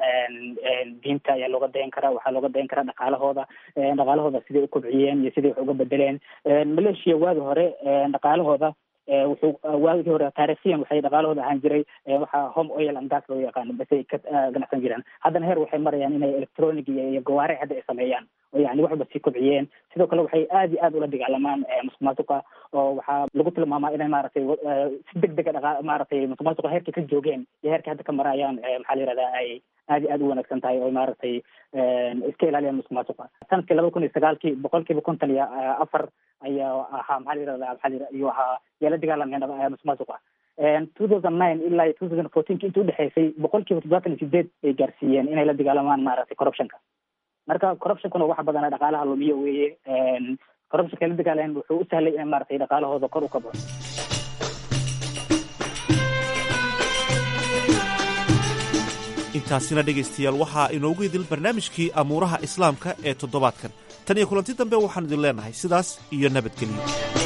diinta ayaa looga dayan karaa waxaa looga dayan karaa dhaqaalahooda dhaqaalahooda siday u kobciyeen iyo siday wax uga bedeleen malaysia waagi hore dhaqaalahooda wuxuu waagii hore taarikhyan waxay dhaqaalahooda ahaan jiray waxaa home oil and gas loo yaqaano basay ka ganacsan jiraan haddana heer waxay marayaan inay electronic iyo iyo gawaare hadda ay sameeyaan oo yani waxba sii kobciyeen sidoo kale waxay aad iyo aad ula dagaalamaan musuq maasuqa oo waxaa lagu tilmaamaa inay maaragtay si deg dega dhaqa maaragtay musuq maasuqa heerkii ka joogeen iyo heerkii hadda ka marayaan maxaa la yihahdaa ay aad iyo aad u wanaagsan tahay oo maaragtay iska ilaaliyaan musuq maasuqa sanadkii laba kun iyo sagaalkii boqolkiiba konton iyo afar ayaa ahaa maxaa la yirahdaa maxaa la ayuu ahaa yaa la dagaalameen musuq maasuqa two thousand nine ilaa two thousand fourteenki intii udhexeysay boqolkiiba toddobaatan iyo sideed bay gaarsiiyeen inay la dagaalamaan maaragtay corruptionka marka corruptionkuna waxa badana dhaqaalaha lumiyo weeye corruptionka la dagaaleen wuxuu u sahlay in maaragtay dhaqaalahooda kor u kabo intaasina dhegaystayaal waxaa inoogu idil barnaamijkii amuuraha islaamka ee toddobaadkan tan iyo kulanti dambe waxaan idin leenahay sidaas iyo nabadgelyo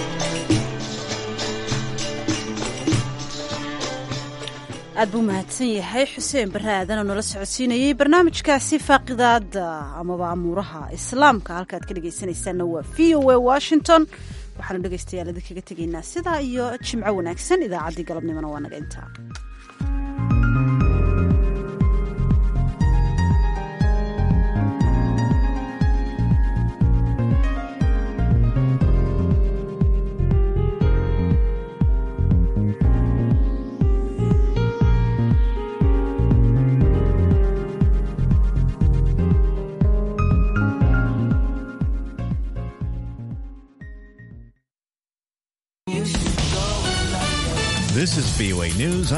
aad buu mahadsan yahay xuseen barre aadanoo nala socodsiinayey barnaamijkaasi faaqidaada amaba amuuraha islaamka halkaad ka dhegaysanaysaanna waa v o a washington waxaanu dhegaystayaal idinkaga tegaynaa sidaa iyo jimco wanaagsan idaacaddii galabnimona waa naga intaa VOA News.